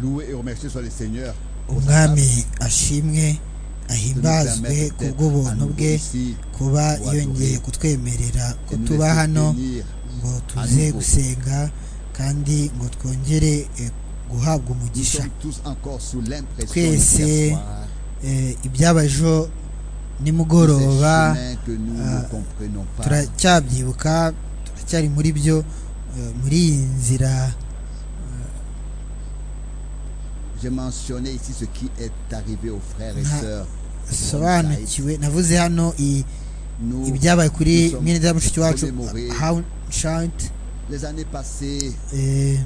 loué et remercié soit le seigneur umwami ashimwe ahimbazwe ku bw'ubuntu bwe kuba yongeye kutwemerera ko tuba hano ngo tuze gusenga kandi ngo twongere eh, guhabwa Nous umugisha sommes tous encore sous l'impression Twese, d'hier soir, Eh, de iby'abajo ces nimugoroba chemins que nous euh, ne comprenons pas. turacyabyibuka turacyari muri byo eh, muri iyi nzira J'ai mentionné ici ce qui est arrivé aux frères et Ah. sœurs. sobanukiwe navuze hano i- Nous, ibyabaye kuri nous sommes mwene data mushiki wacu commémorés hawunshanti les années passées et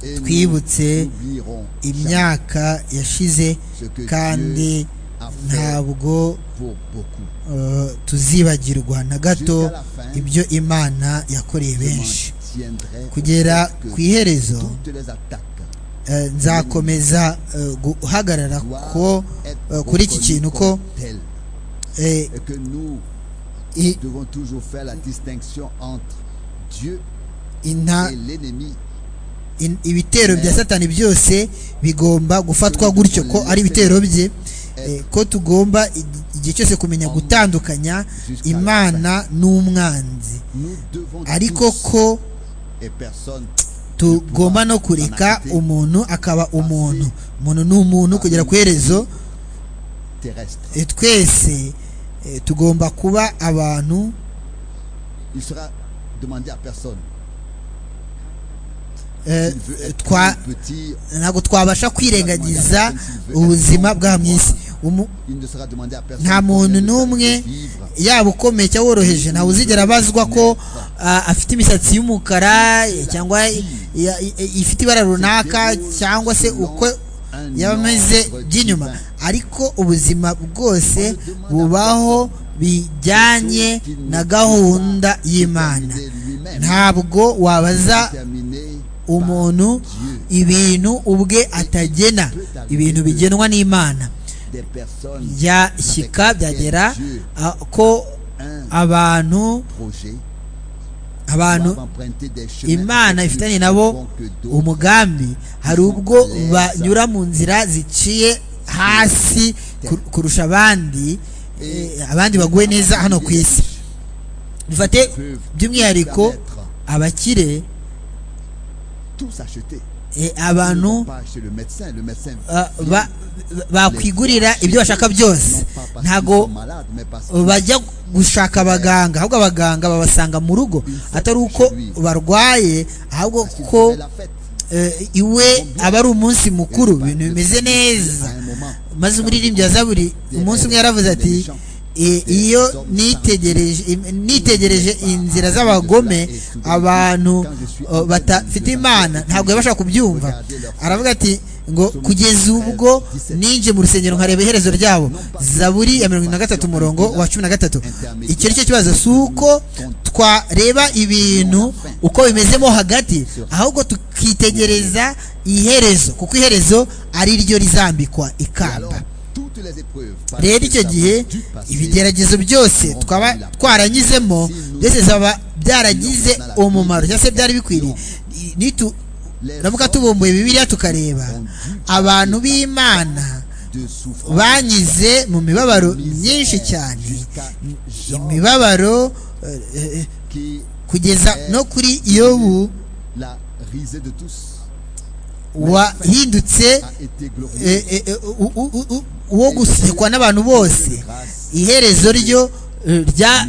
nous twibutse oublierons jamais imyaka yashize ce que kandi Dieu a fait ntabwo pour beaucoup. eh, tuzibagirwa na gato Jusqu'à la fin, ibyo imana yakoreye je benshi maintiendrai au kugera fait que ku iherezo toutes les attaques eh, nzakomeza eh, guhagarara doivent ko être euh, kuri iki reconnues kintu ko comme telles eh, et que nous i- Nous devons toujours faire la distinction entre Dieu inta- et l'ennemi. in- ibitero bya satani byose bigomba gufatwa gutyo ko ari ibitero bye eh, ko tugomba i- igihe cyose kumenya gutandukanya imana n'umwanzi Nous devons ariko tous ko et personne tugomba no kureka umuntu akaba umuntu umuntu ni umuntu kugera ku iherezo terrestre. eh, twese eh, tugomba kuba abantu Il sera demandé à personne eh, s'il veut être twa plus petit. ntabwo twabasha kwirengagiza ubuzima bwa mu isi Umu- Il ne sera demandé à personne. nta combien de muntu temps n'umwe il peut vivre. yaba ukomeye cyangwa woroheje ntawe uzigera abazwa ko ah, afite imisatsi y'umukara eh, cyangwa i- ya- i- i- ifite ibara runaka cyangwa se uko yaba ameze by'inyuma ariko ubuzima bwose bubaho bijyanye na gahunda y'imana ntabwo wabaza Terminé umuntu ibintu ubwe atagena ibintu bigenwa n'imana des personnes byashyika byagera ah, ko un abantu projet abantu doivent emprunter des chemins imana avec ifitanye plus nabo bons que d'autres. umugambi hari ubwo banyura mu nzira ziciye hasi kur- kurusha abandi eh, abandi baguwe neza hano ku isi bifate by'umwihariko abakire tous achetés. Ils eh, ne abantu vont pas acheter le médecin. Le médecin ah, ba- bakwigurira ibyo bashaka byose non pas parce qu'ils sont ntago malades, mais parce qu'ils bajya gushaka abaganga ahubwo abaganga babasanga mu rugo atari uko barwaye ahubwo parce qu'ils ko faisaient la fête. eh, iwe aba ari umunsi mukuru ibintu bimeze neza À un moment, maze umuririmbyi wa zaburi umunsi umwe yaravuze ati "I- iyo nitegereje im- nitegereje inzira z'abagome abantu eh, badafite imana ntabwo yabasha kubyumva aravuga ati ngo kugeza ubwo ninje mu rusengero nkareba iherezo ryabo zaburi ya mirongo na gatatu umurongo wa cumi na gatatu icyo ni cyo kibazo si uko twareba ibintu uko bimezemo hagati ahubwo tukitegereza iherezo kuko iherezo ari ryo rizambikwa et alors, ikamba toutes les épreuves, parce rero que icyo ça gihe vient du passé, ibigeragezo byose twaba twaranyuzemo byose bizaba byaragize umumaro cyangwa se byari bikwiriye Nitu- naramuka tubumbuye bibiliya tukareba abantu b'imana de souffrance banyuze mu mibabaro myinshi cyane imibabaro eh, eh, qui kugeza no kuri yobu la risée de tous wahindutse a été eh, glorifiée. eh, eh, u- u- u- u- uwo gusekwa n'abantu bose iherezo ryo eh, rya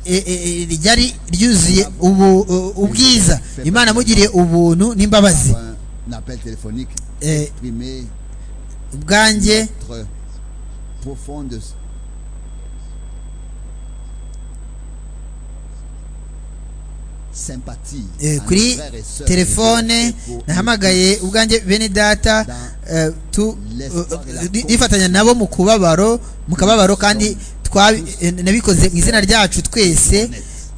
eh, eh, ryari ryuzuye ubu eh, ubwiza imana amugiriye ubuntu n'imbabazi Par Un appel téléphonique Eh, exprimé ubwanjye notre profonde sympathie eh, à nos kuri frères et sœurs telefone et pour- nahamagaye ubwanjye bene data eh, tu- eh, eh, nifatanya nabo mu kubabaro mu kababaro kandi twa- eh, nabikoze mu izina ryacu twese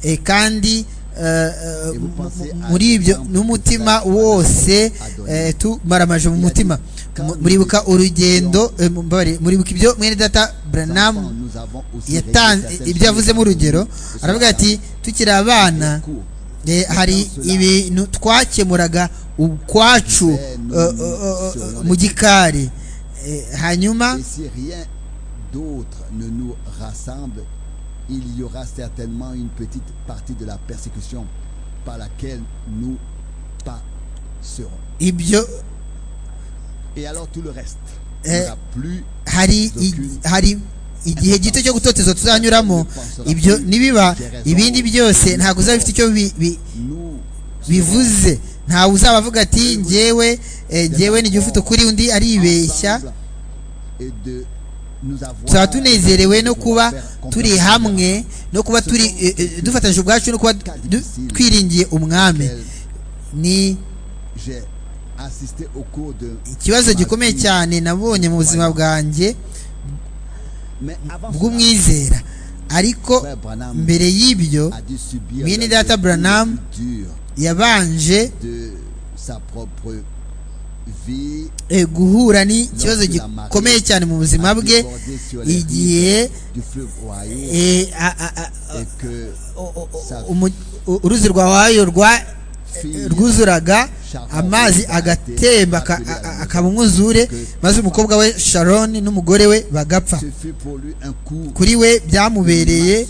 eh, kandi eh, eh, mu- mu- muri ibyo n'umutima wose eh, tumara amaje mu mutima Mu- muribuka urugendo eh, mumbabarire, muribuka ibyo mwene data enfants, branam nous avons aussi réglé yatanze certaines ibyo choses avuzemo urugero que nous- que ce aravuga soit ati tukiri dans abana les cours, Eh, hari ibintu twakemuraga ukwacu eh, eh, eh, eh, mu gikari Eh, hanyuma Et si rien d'autre ne nous rassemble, il y aura certainement une petite partie de la persécution par laquelle nous passerons. ibyo Et alors tout le reste Eh, n'aura plus hari i- hari igihe gito cyo gutotezwa tuzanyuramo ibyo nibiba ibindi byose ntabwo uzaba bifite icyo bi- bi- nous. bivuze ntawe uzaba avuga ati njyewe eh, njyewe ni ufite ukuri undi aribeshya ensemble et de nous avoir- tuzaba tunezerewe no kuba turi hamwe no kuba turi eh, eh, dufatanyije ubwacu no kuba du- twiringiye umwami ni J'ai assisté au cours de ikibazo gikomeye cyane nabonye mu buzima bwanjye mais avant cela, bw'umwizera ariko Frère Branham mbere y'ibyo a dû subir Mwene l'un Data des Branham coups les plus durs yabanje de sa propre vie eh, guhura n'ikibazo gikomeye cyane mu buzima bwe débordé sur les igihe rives du fleuve Ohio eh, a- a- a- et que o- o- umu- u- uruzi rwa wayo rwa fille rwuzuraga amazi agatemba aka- a- a- akaba umwuzure maze umukobwa we sharoni n'umugore we bagapfa ce fut pour lui un coup kuri we byamubereye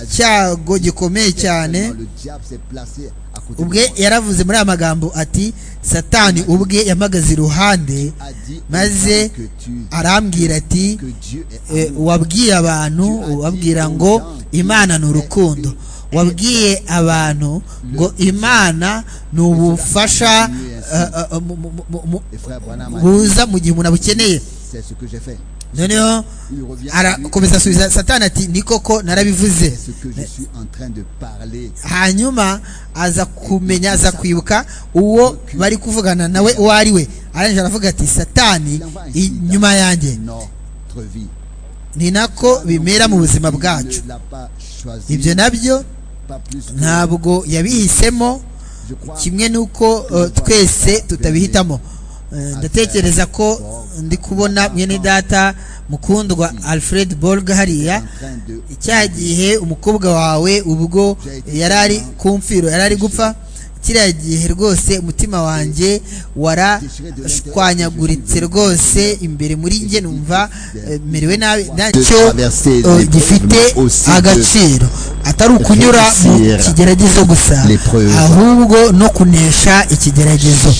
icyago gikomeye cyane Tellement le diable s'est placé à côté de ubwe moi. yaravuze muri aya magambo ati satani ubwe yamagaze iruhande a dit aux maze gens que tu arambwira ati que Dieu est eh, amour. wabwiye abantu ubabwira ngo imana ni urukundo wabwiye abantu ngo imana ni ubufasha eh, eh, mu- mu- mu- mu- Et frère Branham a dit, buza mu gihe umuntu abukeneye c'est ce que j'ai fait. noneho Il revient à lui, arakomeza asubiza satani ati ni koko narabivuze c'est ce que je suis en train de parler. hanyuma aza kumenya aza kwibuka uwo bari kuvugana nawe uwo ari we arangije aravuga ati satani inyuma yanjye Notre vie. ni nako bimera mu buzima bwacu Il ne l'a pas choisi, ibyo nabyo pas plus que- ntabwo yabihisemo je crois kimwe n'uko uh, twese tutabihitamo Eh, ndatekereza ko ndi kubona mwene data mukundwa alfred borg hariya en train de cya gihe umukobwa wawe ubwo yari ari ku mfiro yari ari gupfa kiriya gihe rwose umutima wanjye warashwanyaguritse rwose imbere muri njye numva eh, merewe nabi ntacyo eh, gifite agaciro atari ukunyura mu kigeragezo gusa ahubwo no kunesha ikigeragezo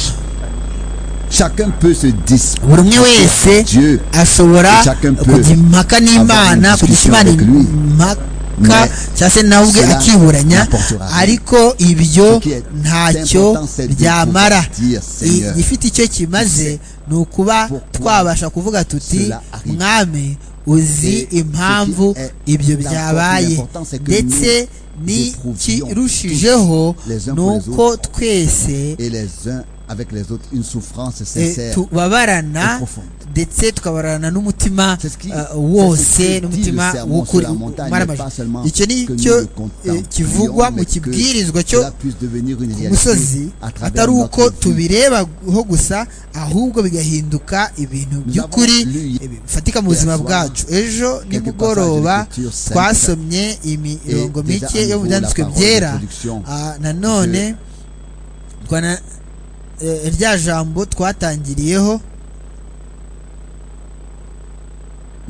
chacun peut se disputer buri umwe wese Dieu, ashobora Chacun peut kujya impaka n'imana avoir une kugisha discussion imana avec lui. impaka Mais cyangwa se nawe ubwe cela akiburanya n'apportera rien. ariko Ce ibyo qui est ntacyo important, c'est de byamara pouvoir dire, I- Seigneur, igifite icyo kimaze ni ukuba pourquoi twabasha kuvuga tuti cela arrive. mwami uzi Et ce impamvu qui est ibyo important, byabaye l'important, c'est que ndetse nous n'ikirushijeho tous les uns ni pour les uko twese et les uns avec les autres une souffrance Eh, sincère. tubabarana et profonde. ndetse tukabarana n'umutima C'est ce qui- eh, c'est ce wose qui dit le n'umutima sermon w'ukuri sur la montagne, Mwana mais pas amajwi. seulement icyo ni que cyo nous le eh, contemplions, kivugwa mu mais que kibwirizwa cyo Cela puisse devenir une ku réalité musozi à travers atari uko notre vie. tubirebaho gusa ahubwo bigahinduka ibintu by'ukuri avons lu- eh, bifatika mu buzima soir bwacu ejo quelques nimugoroba passages de l'écriture sainte twasomye imirongo déjà mike à yo mu nouveau la byanditswe parole byera d'introduction Ah, nanone twana eh, rya jambo twatangiriyeho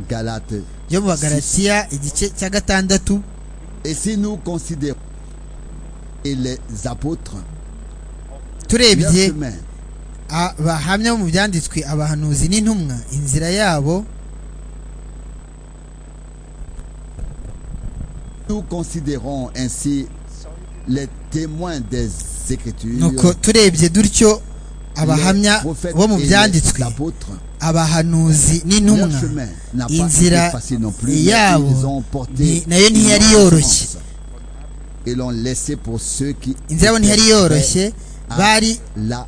Galates. yo mu bagaratiya igice cya gatandatu Et si nous considérons et les apôtres, leur turebye chemin, abahamya bo mu byanditswe abahanuzi n'intumwa inzira yabo nous considérons ainsi les témoins des Écritures, nuko turebye dutyo les abahamya prophètes bo mu et byanditswe les apôtres. abahanuzi Leur n'intumwa chemin n'a pas été inzira facile non plus, mais ils ont yabo porté ni- nayo ntiyari une yoroshye chance et l'ont laissé pour ceux qui inzira yabo ntiyari yoroshye à bari la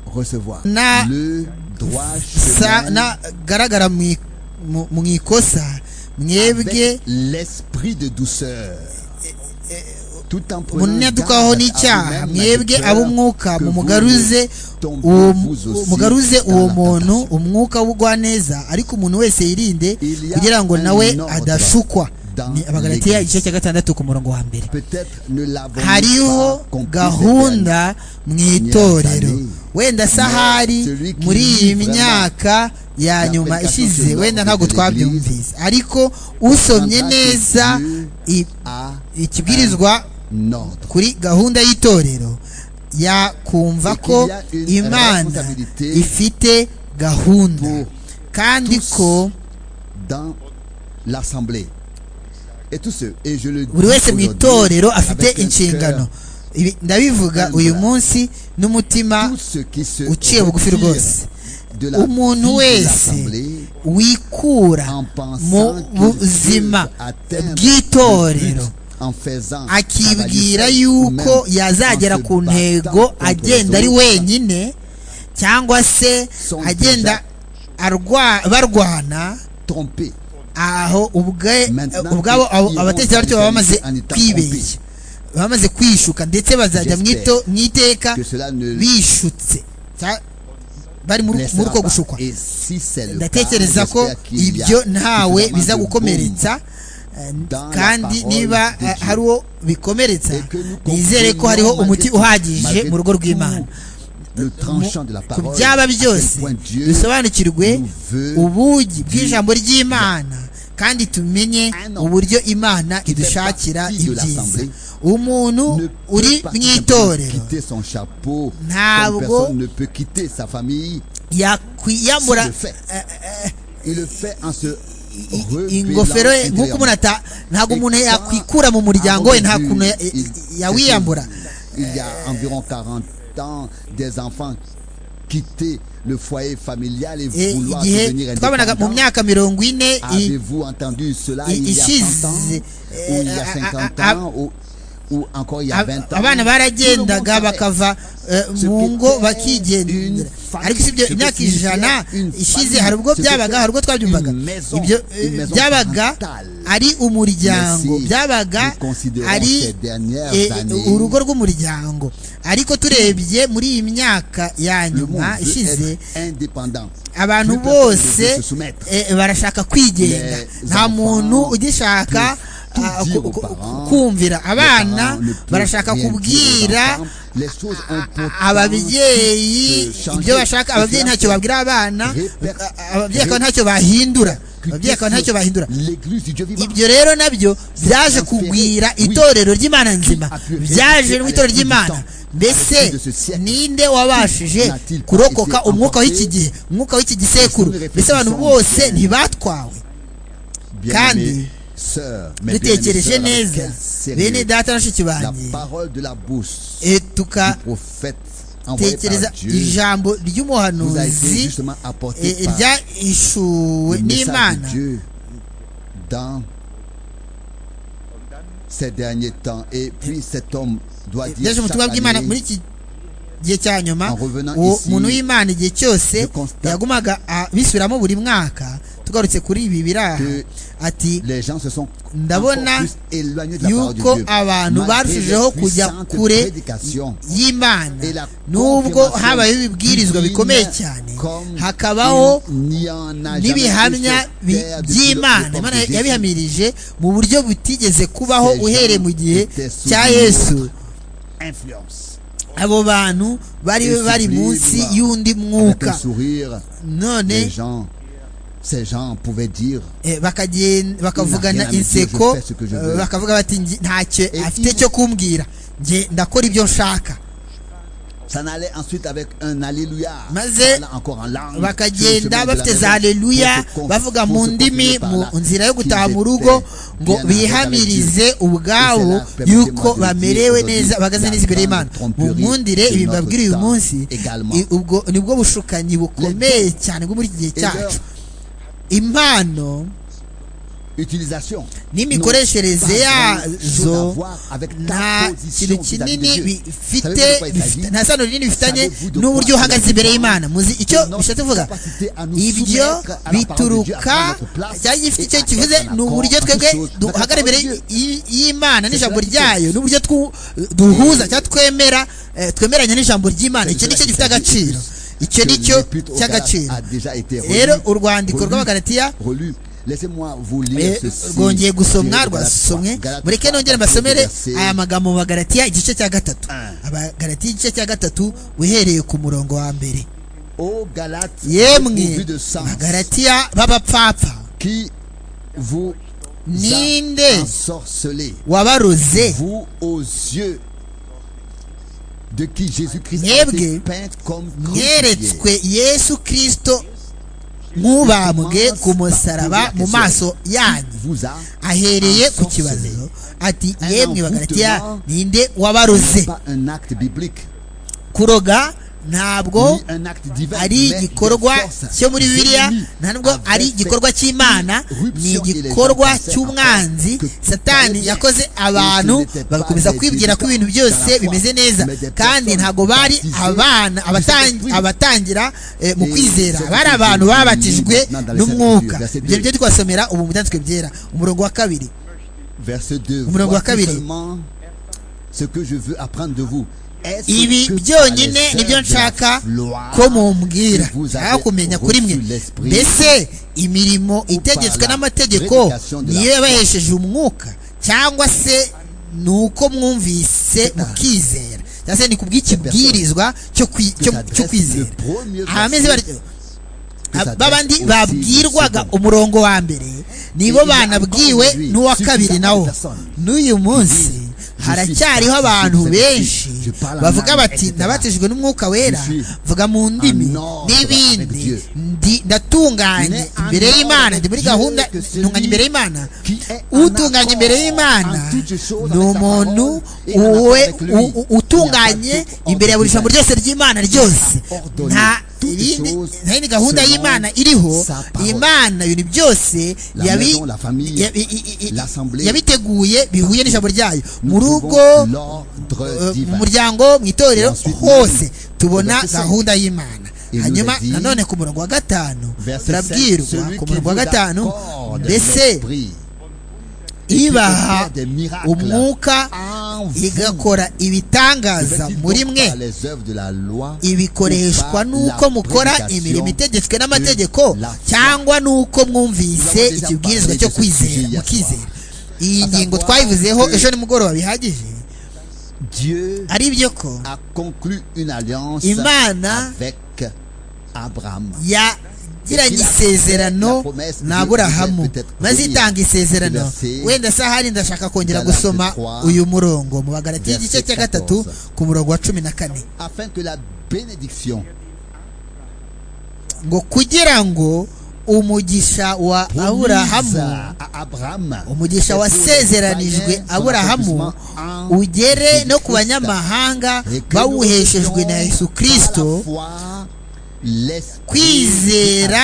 recevoir. Na- Le droit sa chemin nagaragara mu i- mu- mu ikosa mwebwe avec l'esprit de douceur. Tout en munyadukaho garde à n'icyaha vous-même mwebwe avec ab'umwuka peur que vous mumugaruze ne tombiez uwo vous aussi mugaruze dans uwo la muntu tentation. umwuka w'ubugwaneza ariko umuntu wese yirinde Il y a kugira ngo un nawe ordre adashukwa ni abagalatiya igice cya gatandatu ku murongo wa mbere hariho hariho gahunda gahunda mu itorero wenda sahari muri iyi myaka ya nyuma ishize wenda ntabwo twabyumvise ariko usomye neza i- ikibwirizwa kuri gahunda y'itorero yakumva ko imana ifite gahunda kandi ko dans l'assemblée et tout ce et je le dis buri wese mu aujourd'hui itorero afite avec un inshingano cœur, Ibi ndabivuga uyu munsi n'umutima tout ce qui se uciye bugufi retire rwose de la vie umuntu de wese l'assemblée wikura en mu pensant qu'il buzima peut atteindre bw'itorero le but en faisant akibwira cavalier seul, yuko ou même yazagera en se ku ntego battant contre agenda les ari autres. wenyine cyangwa se Son agenda arwa- barwana trompé aho ubwe- Maintenant, ubwabo abo- ils abatetse vont batyo baba bamaze s'organiser en état kwibeshya bamaze kwishuka ndetse bazajya mu ito- mu iteka que cela ne bishutse Cya- bari muri muri laissera pas. uko gushukwa Et si c'est le cas, ndatekereza ko j'espère qu'il y a ibyo ntawe suffisamment biza de gukomeretsa eh, dans la kandi parole niba de eh, Dieu. hari uwo bikomeretsa Et que nous nizere ko hariho comprenons umuti malgré- uhagije malgré mu rugo tout rw'imana le tranchant de la ku parole, byaba à quel byose point Dieu dusobanukirwe nous veut ubugi bw'ijambo ry'imana kandi tumenye Un homme uburyo imana qui fait idushakira partie de ibyiza l'assemblée umuntu ne uri peut pas mu simplement itorero quitter son chapeau. Ntabwo- Comme personne ne peut quitter sa famille. yakwiyambura S'il le fait. Il le fait en se i- rebellant ingofero ye nk'uko intérieurement. umuntu ata ntabwo umuntu Et quand yakwikura mu muryango we nta Amadou, kuntu ya- il- yawiyambura Il y a environ 40 ans, des enfants quittaient le foyer familial et Eh, vouloir igihe devenir twabonaga mu indépendants. myaka mirongo ine i- Avez-vous entendu cela i- il y a 100 ans ishize, ou il y eh, a a- a- 50 ans ou, ou encore il y a 20 ans Ab- abana baragendaga bakava eh, mu ngo bakigendera ariko si ibyo imyaka ijana ishize hari ubwo byabaga hari ubwo twabyumvaga ibyo eh, byabaga ari umuryango byabaga ari eh, urugo rw'umuryango ariko turebye muri iyi myaka ya nyuma ishize abantu bose eh, barashaka kwigenga Les nta enfants muntu ugishaka peuvent ah, tout dire ku- aux ku- parents. kumvira abana abana barashaka kubwira a- ababyeyi ababyeyi ibyo bashaka ababyeyi ntacyo babwira babwira abana Reper- a- a- ababyeyi akaba ntacyo bahindura ababyeyi akaba ntacyo bahindura ibyo rero nabyo byaje kugwira itorero ry'imana nzima byaje mu itorero ry'imana mbese ninde wabashije kurokoka umwuka w'iki gihe umwuka w'iki gisekuru mbese abantu bose ntibatwawe kandi kandi dutekereje neza bene data na bashiki banjye eh, tukatekereza tekereza ijambo ry'umuhanuzi eh, ryahishuwe n'imana dans ces derniers temps et puis cet homme doit dire byaje ubutumwa chaque bw'imana muri année, iki gihe cya nyuma En revenant uwo ici, muntu w'imana igihe cyose je constate yagumaga a- bisubiramo buri mwaka tugarutse kuri ibi biri aha que ati les gens se sont Ndabona encore plus éloignés de la parole de yuko Dieu abantu malgré les barushijeho kujya puissantes kure prédications y'imana et la nubwo confirmation habayeho ibibwirizwa bikomeye divine cyane comme hakabaho il n'y en a jamais n'ibihamya eu sur terre depuis by'imana l'époque imana de Jésus. yabihamirije mu buryo butigeze kubaho Ces uhereye gens mu gihe étaient sous cya une yesu Influence. abo bantu bari Et bari sublime, munsi voilà. y'undi Avec mwuka un sourire, les none gens, ces gens pouvaient dire eh, bakagen- bakavugana Inama igiye inseko je fais ce que je eh, veux. bakavuga bati "Ngi- ntacyo Et afite il- cyo kumbwira nge ndakora ibyo nshaka Ça n'allait ensuite avec un Alléluia. Maze Voilà encore en langue. bakagenda bafite za aleluya aleluya bavuga mu ndimi mu nzira yo gutaha mu rugo ngo bihamirize ubwabo yuko bamerewe neza bahagaze neza imbere y'imana mumwundire ibibabwira uyu munsi i- ubwo nibwo bushukanyi bukomeye cyane bwo muri iki gihe cyacu impano n'imikoreshereze yazo nta kintu kinini bifite bifite- nta sano rinini bifitanye n'uburyo uhagaze imbere y'imana muzi icyo bishatse kuvuga ibyo bituruka cyangwa igifite icyo kivuze ni uburyo twebwe duhagara imbere y- y'imana n'ijambo ryayo n'uburyo twu- duhuza cyangwa twemera eh, twemeranya n'ijambo ry'imana icyo nicyo gifite agaciro icyo nicyo cy'agaciro rero urwandiko rw'abagalatiya rwongeye gusomwa rwasomwe mureke nongere mbasomere aya magambo mu bagaratiya igice cya gatatu abagaratiya igice cya gatatu uhereye ku murongo wa mbere yemwe bagaratiya b'abapfapfa ninde wabaroze vous aux yeux de qui Jésus-Christ a été mwebwe peint comme crucifié. mweretswe yesu kirisito nk'ubambwe ku musaraba mu maso yanyu Vous a ahereye ku ensorcelé. kibazo ati yemwe bagaratiya ninde wabaroze Pas un acte biblique, kuroga ntabwo ni un acte divin, ari mais igikorwa des forces cyo muri bibiliya réunies nta nubwo avec ari igikorwa cy'imana ni igikorwa cy'umwanzi satani yakoze abantu bagakomeza kwibwira ko ibintu byose bimeze neza kandi ntabwo bari abana abatan- abatangira eh, mu kwizera bari abantu babatijwe n'umwuka ibyo byo twasomera ubu mu byanditswe byera umurongo wa kabiri verset 2 Umurongo wa voici kabiri. seulement ce que je veux apprendre de vous Est-ce ibi que par les byonyine sœurs nibyo de la nshaka gloire ko mumbwira que vous avez nshaka kumenya kuri mwe reçu l'esprit, mbese imirimo itegetswe par la n'amategeko prédication de la niyo yabahesheje umwuka cyangwa se ni uko mwumvise mukizera cyangwa se ni kubw'ikibwirizwa cyo kwi- cyo- s'adresse cyo kwizera le premier abameze verset batyo que s'adresse babandi aussi babwirwaga second. umurongo wa mbere nibo banabwiwe n'uwa kabiri nawo n'uyu munsi haracyariho abantu benshi bavuga bati nabatijwe n'umwuka wera vuga mu ndimi n'ibindi ndi ndatunganye imbere y'imana ndi muri gahunda ntunganye imbere y'imana utunganye imbere y'imana ni umuntu uwe u- u- utunganye imbere ya buri jambo ryose ry'imana ryose nta yindi nta yindi gahunda y'imana iriho imana ibintu byose yabi yabi- i- i- i- yabiteguye bihuye n'ijambo ryayo mu rugo eh, mu muryango mu itorero hose tubona gahunda y'imana hanyuma nanone ku murongo wa gatanu turabwirwa ku murongo wa gatanu mbese ibaha umwuka igakora ibitangaza muri mwe ibikoreshwa n'uko mukora imirimo itegetswe n'amategeko cyangwa n'uko mwumvise ikibwirizwa cyo kwizera mukizera iyi ngingo twayivuzeho ejo nimugoroba bihagije Dieu ari byo ko a conclu une alliance Imana avec Abraham. yagiranye isezerano na aburahamu maze itanga isezerano wenda se ahari ndashaka kongera gusoma uyu murongo mu bagarati y'igice cya gatatu ku murongo wa cumi na kane Afin que la bénédiction ngo kugira ngo umugisha wa promise aburahamu à Abraham umugisha wasezeranijwe aburahamu ugere no ku banyamahanga bawuheshejwe na yesu kirisito kwizera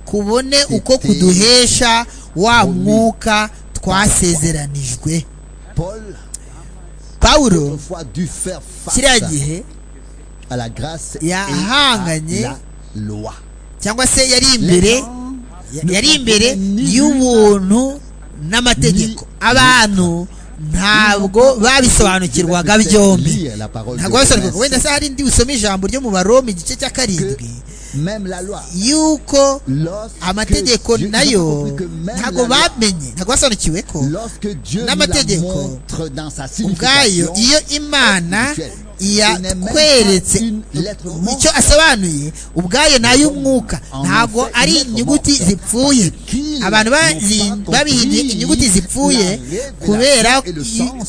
kubone uko kuduhesha wa mwuka twasezeranijwe Paul pawulo autrefois dut faire face kiriya gihe à la grâce et à yahanganye la loi. cyangwa se yari Les imbere gens yari imbere y'ubuntu n'amategeko abantu ntabwo babisobanukirwaga byombi lire la parole ntabwo de babisobanukirwaga promesse. wenda se hari indi usome ijambo ryo mu baroma igice cya karindwi Même la loi. yuko Lorsque amategeko Dieu- ils ont nayo compris que même ntabwo la loi, bamenye ntabwo basobanukiwe ko lorsque Dieu nous la n'amategeko, montre dans sa ubwayo signification, iyo imana yakweretse icyo asobanuye ubwayo ni ay'umwuka ntabwo ari inyuguti zipfuye abantu bazi- babihimbye inyuguti zipfuye kubera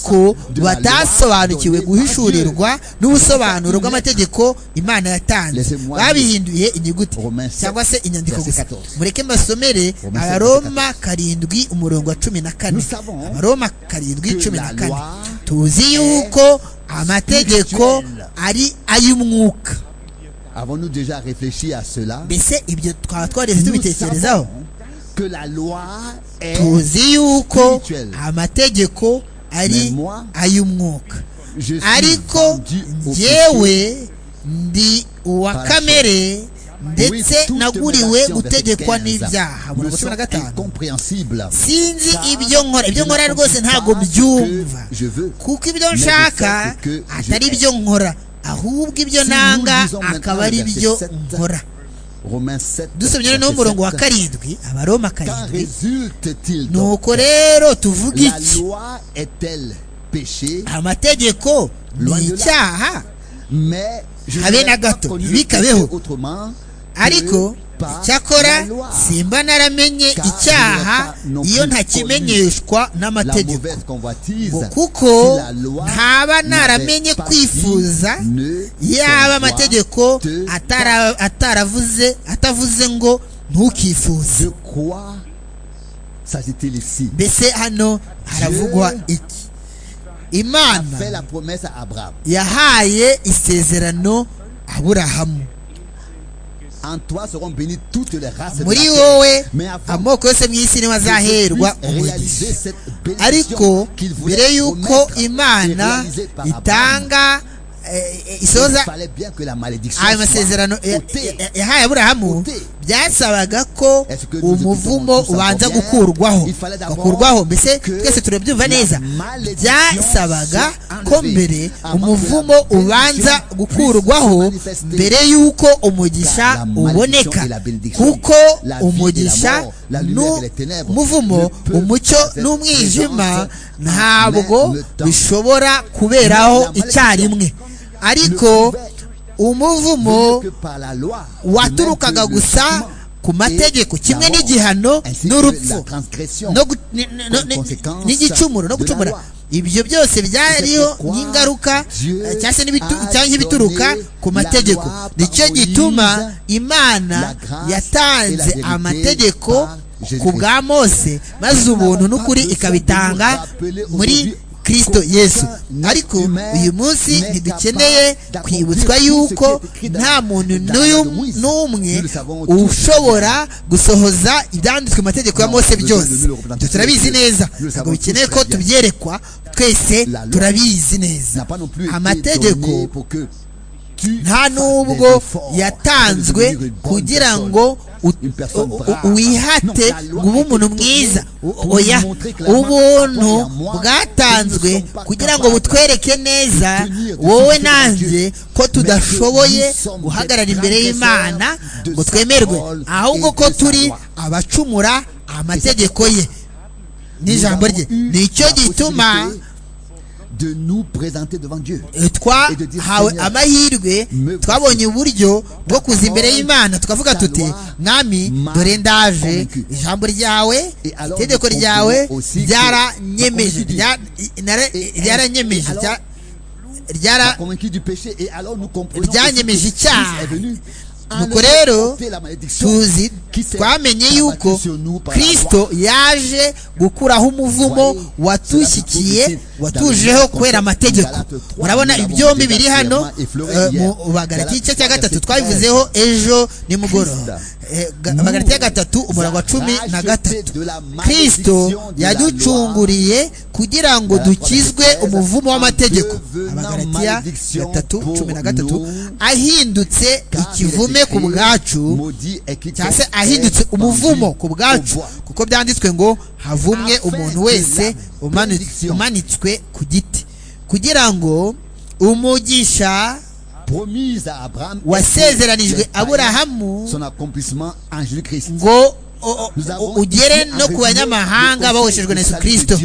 ko batasobanukiwe guhishurirwa n'ubusobanuro bw'amategeko imana yatanze babihinduye inyuguti cyangwa se inyandiko gusa mureke mbasomere abaroma karindwi umurongo wa cumi na kane abaroma karindwi cumi na kane tuzi yuko amategeko ari ay'umwuka avons-nous déjà réfléchi à cela mbese ibyo twaba twareze Nous tubitekerezaho savons que la loi est tuzi yuko amategeko ari ay'umwuka Je suis ariko rendu au njyewe ndi uwa kamere ndetse naguriwe gutegekwa n'ibyaha Me Murongo cumi na sont gatanu incompréhensibles. sinzi ibyo nkora ibyo nkora rwose ntabwo byumva kuko ibyo nshaka atari byo nkora ahubwo ibyo nanga akaba ari byo nkora Romains 7, dusomye noneho verset umurongo wa 7. karindwi abaroma Qu'en karindwi résulte-t-il donc nuko rero tuvuga La iki loi est-elle péché amategeko Loin ni de là. icyaha Mais je Habe na n'aurais pas gato, connu ntibikabeho. péché autrement que ariko par la icyakora loi. simba naramenye Car icyaha je n'ai pas iyo non plus ntakimenyeshwa La n'amategeko mauvaise convoitise ngo kuko la loi ntaba n'avait naramenye pas kwifuza dit ne yaba convoite amategeko pas. atara- ataravuze atavuze ngo ntukifuze De quoi s'agit-il ici mbese hano haravugwa iki Fait la imana promesse à Abraham. yahaye isezerano aburahamu En toi seront bénies toutes les races de la muri terre. wowe Mais avant amoko yose mu isi niwe azaherwa umugisha ariko mbere y'uko imana itanga eh, eh, isoza ayo masezerano ya- ya- yahaye aburahamu byasabaga ko umuvumo ubanza gukurwaho ugakurwaho mbese twese turabyumva neza byasabaga ko mbere umuvumo ubanza gukurwaho mbere y'uko umugisha uboneka kuko umugisha n'umuvumo umucyo n'umwijima ntabwo bishobora kuberaho icyarimwe ariko umuvumo waturukaga gusa ku mategeko kimwe n'igihano n'urupfu no gu- ni- ni- no- ni- n'igicumuro no gucumura ibyo byose byariho nk'ingaruka eh, cyangwa se n'ibitu- cyangwa nk'ibituruka ku mategeko nicyo gituma imana yatanze amategeko ku bwa mose maze ubuntu n'ukuri ikabitanga muri kirisito yesu ariko uyu munsi ntidukeneye kwibutswa yuko nta muntu n'uyu- n'umwe ushobora gusohoza ibyanditswe mu mategeko ya mose byose Ibyo turabizi neza ntabwo bikeneye ko tubyerekwa twese turabizi neza amategeko nta nubwo yatanzwe kugira ngo u- u- u- wihate ngo ube umuntu mwiza O- oya ubuntu bwatanzwe kugira ngo butwereke neza wowe nanjye ko tudashoboye guhagarara imbere y'imana ngo twemerwe ahubwo ko turi abacumura amategeko ye n'ijambo rye nicyo gituma de nous présenter devant Dieu. twahawe amahirwe twabonye uburyo bwo kuza imbere y'imana tukavuga tuti mwami dore ndaje ijambo ryawe itegeko ryawe ryaranyemeje rya- nara- ryaranyemeje rya- Pas ryara convaincu du péché et alors nous comprenons que Ryanyemeje Christ icyaha. est venu en Nuko effet rero, ôter la malédiction tuzi qui s'est twamenye abattue yuko sur nous par la loi. kristo yaje gukuraho umuvumo watushyikiye watujeho kubera amategeko murabona ibyombi biri hano eh, mu bagarati igice cya gatatu twabivuzeho ejo nimugoroba Eh, ga- bagarati ya gatatu umurongo wa cumi na gatatu kristo yaducunguriye kugira ngo dukizwe umuvumo w'amategeko abagaratiya gatatu cumi na gatatu ahindutse ikivume ku bwacu cyangwa se ahindutse umuvumo ku bwacu kuko byanditswe ngo havumwe umuntu wese umani- umanitswe ku giti kugira ngo umugisha wasezeranijwe aburahamu son accomplissement en Jésus Christ ngo o- o- ugere no ku banyamahanga bahoshejwe na yesu kirisito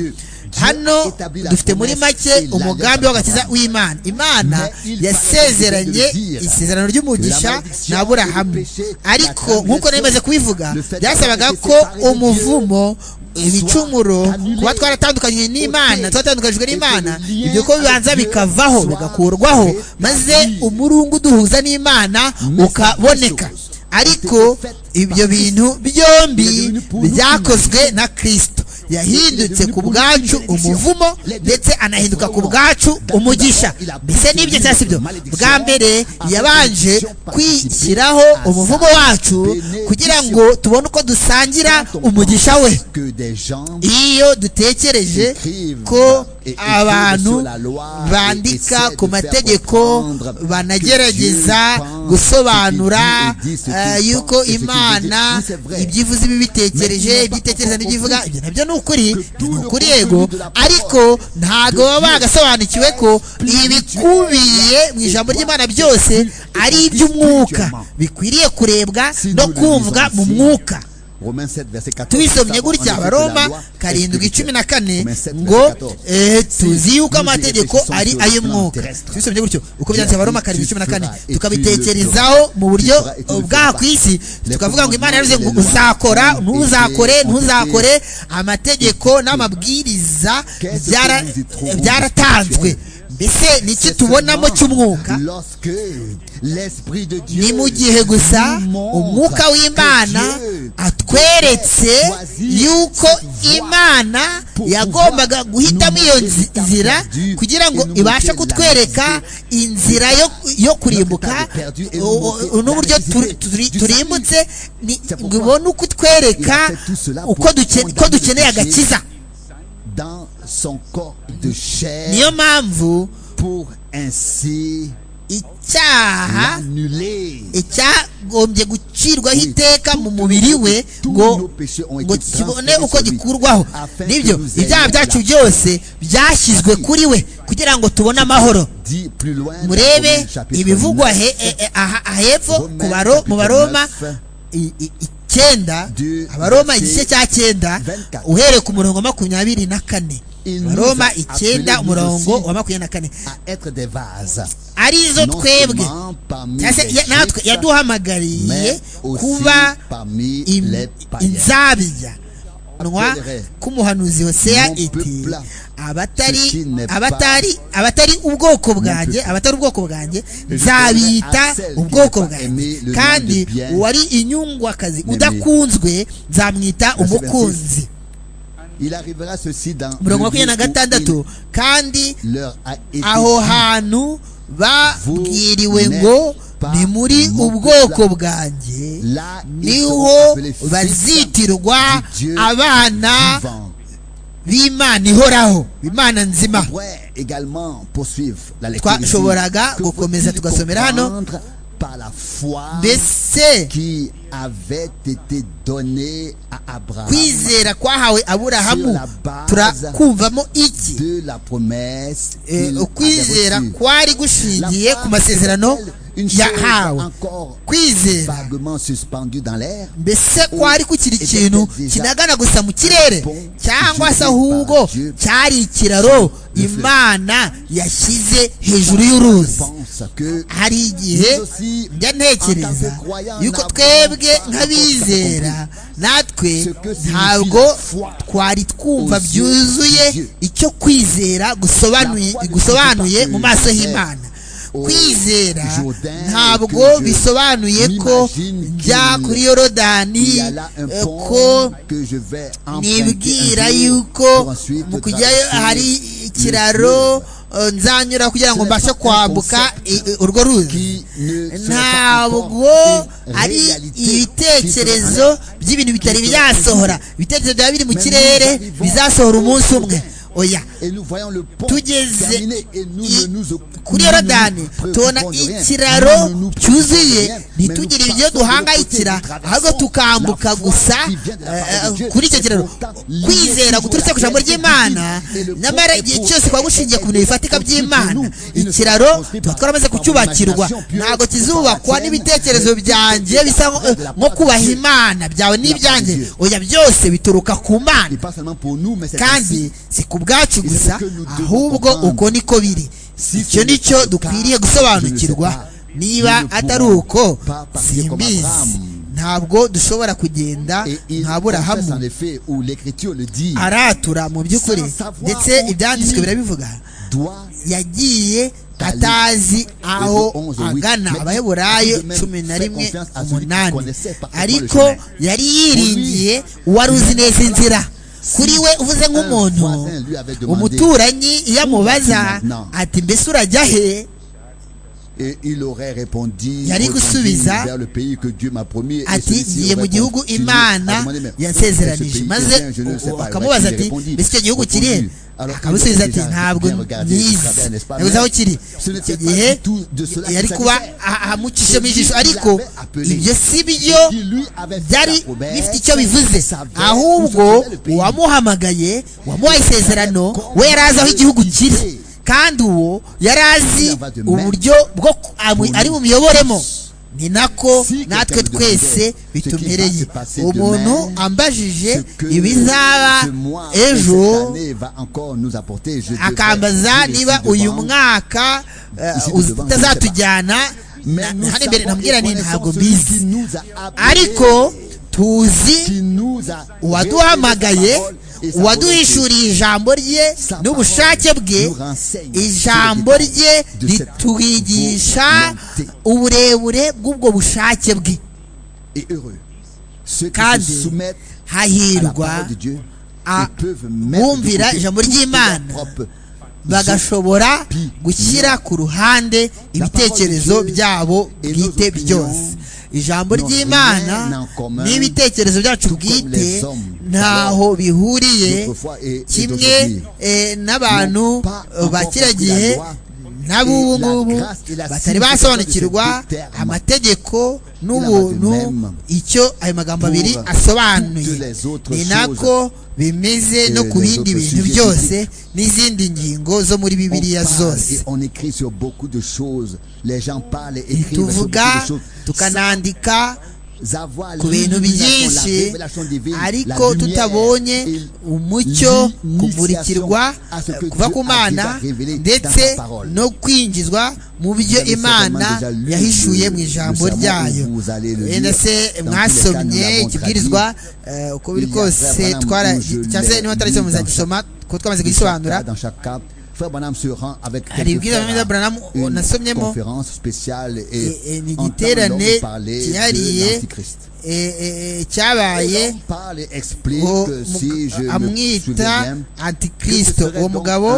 hano dufite muri make umugambi w'agakiza w'imana imana yasezeranye isezerano ry'umugisha na aburahamu ariko nk'uko nari maze kubivuga byasabaga ko umuvumo ibicumuro kuba twaratandukanyije n'imana twatandukanyijwe n'imana ibyo ko bibanza bikavaho bigakurwaho maze umurungu duhuza n'imana ukaboneka ariko ibyo bintu byombi byakozwe na kristo yahindutse ku bwacu umuvumo ndetse anahinduka ku bwacu umugisha mbese n'ibyo cyangwa se ibyo bwa mbere yabanje kwishyiraho umuvumo wacu kugira ngo tubone uko dusangira umugisha we que des gens iyo dutekereje ko abantu bandika ku mategeko banagerageza gusobanura eh, yuko imana ibyo ivuze ibi bitekereje ibyo itekereza n'ibyo ivuga ibyo nabyo ni ukuri ibyo ni ukuri yego ariko ntabwo baba bagasobanukiwe ko ibikubiye mu ijambo ry'imana byose ari iby'umwuka bikwiriye kurebwa no kumvwa mu mwuka tubisomye gutya abaroma karindwi cumi na kane ngo eh, tuzi yuko amategeko ari ay'umwuka tubisomye gutyo uko byanditse abaroma karindwi cumi na kane tukabitekerezaho mu buryo bwaha ku isi tukavuga ngo imana yavuze ngo uzakora ntuzakore ntuzakore amategeko n'amabwiriza byara- byaratanzwe mbese ni iki tubonamo cy'umwuka ni mu gihe gusa umwuka w'imana atweretse yuko imana yagombaga guhitamo iyo nzi- nzira kugira ngo ibashe kutwereka inzira yo, yo kurimbuka o- o- n'uburyo turi- turi- turimbutse ni- ngo ibone uko itwereka uko duke- ko dukeneye agakiza dans son corps de chair niyo mpamvu pour ainsi icyaha annuler icyagombye gucirwaho iteka mu mubiri we ngo ngo kibone uko gikurwaho nibyo ibyaha byacu byose byashyizwe kuri we kugira ngo tubone amahoro dit plus loin dans murebe Romains chapitre ibivugwa 9, he- e- e- aha- ahepfo ku baro- mu baroma i- i- icyenda abaroma igice cya cyenda uhereye ku murongo wa makumyabiri na kane abaroma icyenda umurongo wa makumyabiri na kane à être des vases arizo non twebwe seulement parmi cyangwa se les ya- natwe Juifs, yaduhamagariye mais aussi kuba parmi im- les païens inzabya nwa Appellerai k'umuhanuzi hoseya mon iti peuple ce qui abatari n'est pas abatari abatari ubwoko bwanjye peuple. abatari ubwoko bwanjye je nzabita donnerai à celle qui ubwoko n'a pas aimé bwanjye le nom kandi du bien, uwari inyungwakazi mais- udakunzwe nzamwita Verset umukunzi il arrivera ceci dans le umurongo wa makumyabiri na jour où gatandatu kandi il leur a été aho dit, hantu babwiriwe ngo ni muri ubwoko bwanjye là ils seront niho appelés fils bazitirwa du Dieu abana vivant. b'imana ihoraho imana nzima pourrait également poursuivre la lecture ici. twashoboraga Que gukomeza faut-il tugasomera hano comprendre par la foi mbese qui avait été donnée à Abraham kwizera kwahawe aburahamu turakumvamo iki de la promesse Eh, qu'il ukwizera avait reçue. kwari La gushingiye foi ku masezerano est-elle une chose yahawe encore kwizera vaguement suspendue dans l'air mbese kwari kukiri ikintu kinagana gusa mu kirere cyangwa se ahubwo cyari ikiraro imana yashyize hejuru Je y'uruzi pense que hari igihe njya ntekereza yuko twebwe nk'abizera natwe ntabwo twari twumva byuzuye icyo kwizera gusobanuye gusobanuye mu maso h'imana kwizera ntabwo bisobanuye ko njya kuri yorodani il y a là un eh, pont ko que je vais emprunter nibwira un jour pour yuko ensuite mu kujyayo traverser hari le ikiraro fleuve eh, nzanyura kugira ngo Ce n'est mbashe pas un kwambuka concept i- i- urwo ruzi qui ne sera pas ntabwo encore une ari réalité ibitekerezo qui by'ibintu bitari byasohora ibitekerezo byaba biri mu kirere bizasohora umunsi umwe oya se- Et nous voyons le pont Tugeze terminé et nous i- ne nous oc- kuri nous ne yorodani nous tubona préoccupons de rien. ikiraro Nous ne nous préoccupons de cyuzuye rien, mais nous ntitugire passons ibyo de l'autre côté, duhangayikira nous traversons ahubwo tukambuka la foi gusa qui vient de la eh, parole de Dieu. kuri icyo Et kiraro pourtant, kwizera guturutse ku ijambo ry'imana Et le nyamara pont igihe est cyose pour- twaba gushingiye ku bintu bifatika by'ibyimana nous. ikiraro Nous ne tuba twaramaze sommes kucyubakirwa imagination pure, ntabwo kizubakwa par la n'ibitekerezo tienne, byanjye mais bisa de la nko part de kubaha Dieu. imana byawe n'ibyanjye Dieu. oya byose bituruka ku mana Et pas seulement pour nous, mais c'est kandi ainsi. si ku bwacu gusa que nous devons ahubwo uko comprendre. niko biri Si icyo ce ni n'est pas cyo le dukwiriye cas, je gusobanukirwa ne sais pas. niba Nous ne atari pourrons uko pas partir simbizi comme Abraham. ntabwo dushobora kugenda Et il nka confesse en burahamu effet, où l'écriture le dit, aratura mu by'ukuri Sans savoir ndetse où ibyanditswe il- birabivuga doit yagiye Kali- atazi aho onze, huit. agana Mais abaheburayo il- il- cumi na rimwe confiance à celui qui umunani connaissait parfaitement ariko le chemin. yari yiringiye uwari uzi neza inzira kuri we uvuze nk'umuntu un voisin lui avait demandé, umuturanyi iyo amubaza maintenant? ati mbese urajya et he Et il aurait répondu yari gusubiza vers le pays que Dieu m'a promis. Et ati celui-ci ngiye mu aurait gihugu continué imana à demander, mais où est-ce que ce yansezeranije pays maze est bien? Je ne sais pas. akamubaza Il ati répondit, mbese icyo gihugu reconnu. kiri Alors qu'il akamusubiza était ati déjà ntabwo bien regardé au nyizi travers, n'est-ce pas, nabuze aho mais kiri ce n'était icyo pas gihe du tout de cela yari qu'il kuba s'agissait. aha- ahamucishemo ijisho ariko Il l'avait appelé. ibyo si byo Qui lui avait fait byari la promesse, bifite icyo bivuze savait où se ahubwo trouvait le pays. uwamuhamagaye wamuhaye isezerano we yari azi aho igihugu kiri kandi uwo yari azi uburyo bwo ku- amu- ari bumiyoboremo ni nako natwe twese bitumereye umuntu ambajije ibizaba ejo akambaza niba uyu mwaka eh, uz- utazatujyana na- na- hano imbere nabwira ni ntabwo mbizi ariko tuzi uwaduhamagaye uwaduhishuriye ijambo rye n'ubushake bwe ijambo rye ritwigisha uburebure bw'ubwo bushake bwe kandi hahirwa a- bumvira ijambo ry'imana bagashobora gushyira ku ruhande ibitekerezo byabo bwite byose ijambo ry'imana n'ibitekerezo byacu bwite ntaho bihuriye kimwe eh, n'abantu eh, ba kiriya gihe n'abubu ngubu batari basobanukirwa amategeko n'ubuntu icyo ayo magambo abiri asobanuye ni nako bimeze no ku bindi bintu byose n'izindi ngingo zo muri On bibiliya parle zose et on écrit sur beaucoup de choses. Les gens parlent et écrivent sur beaucoup tuvuga de choses. tukanandika Sans avoir ku bintu l'illumination, la byinshi révélation divine, la ariko lumière tutabonye et umucyo l'initiation kumurikirwa à ce que kuva Dieu ku a mana déjà révélé dans ndetse sa parole. no kwinjizwa mu byo Vous avez imana certainement déjà lu yahishuye le- mu le sermon où ijambo ryayo vous allez le bene lire. Dans se tous les cas, mwasomye nous l'avons ikibwirizwa eh, uko biri Il y a kose vraiment twara où je cyangwa se l'ai niba tutari lu dans muzagisoma kuko Dans twamaze chaque kugisobanura cas, Dans chaque cas, Frère Branham se rend avec Hari quelques ibwirizwa frères bya Branham, à une nasomyemo. conférence spéciale Eh, eh, et ni entend igiterane l'homme parler cyihariye, de l'Antichrist. eh, eh, eh, Et cyabaye l'homme parle et explique ngo que mu- si je me souviens amwita bien, antikristo uwo mugabo uwo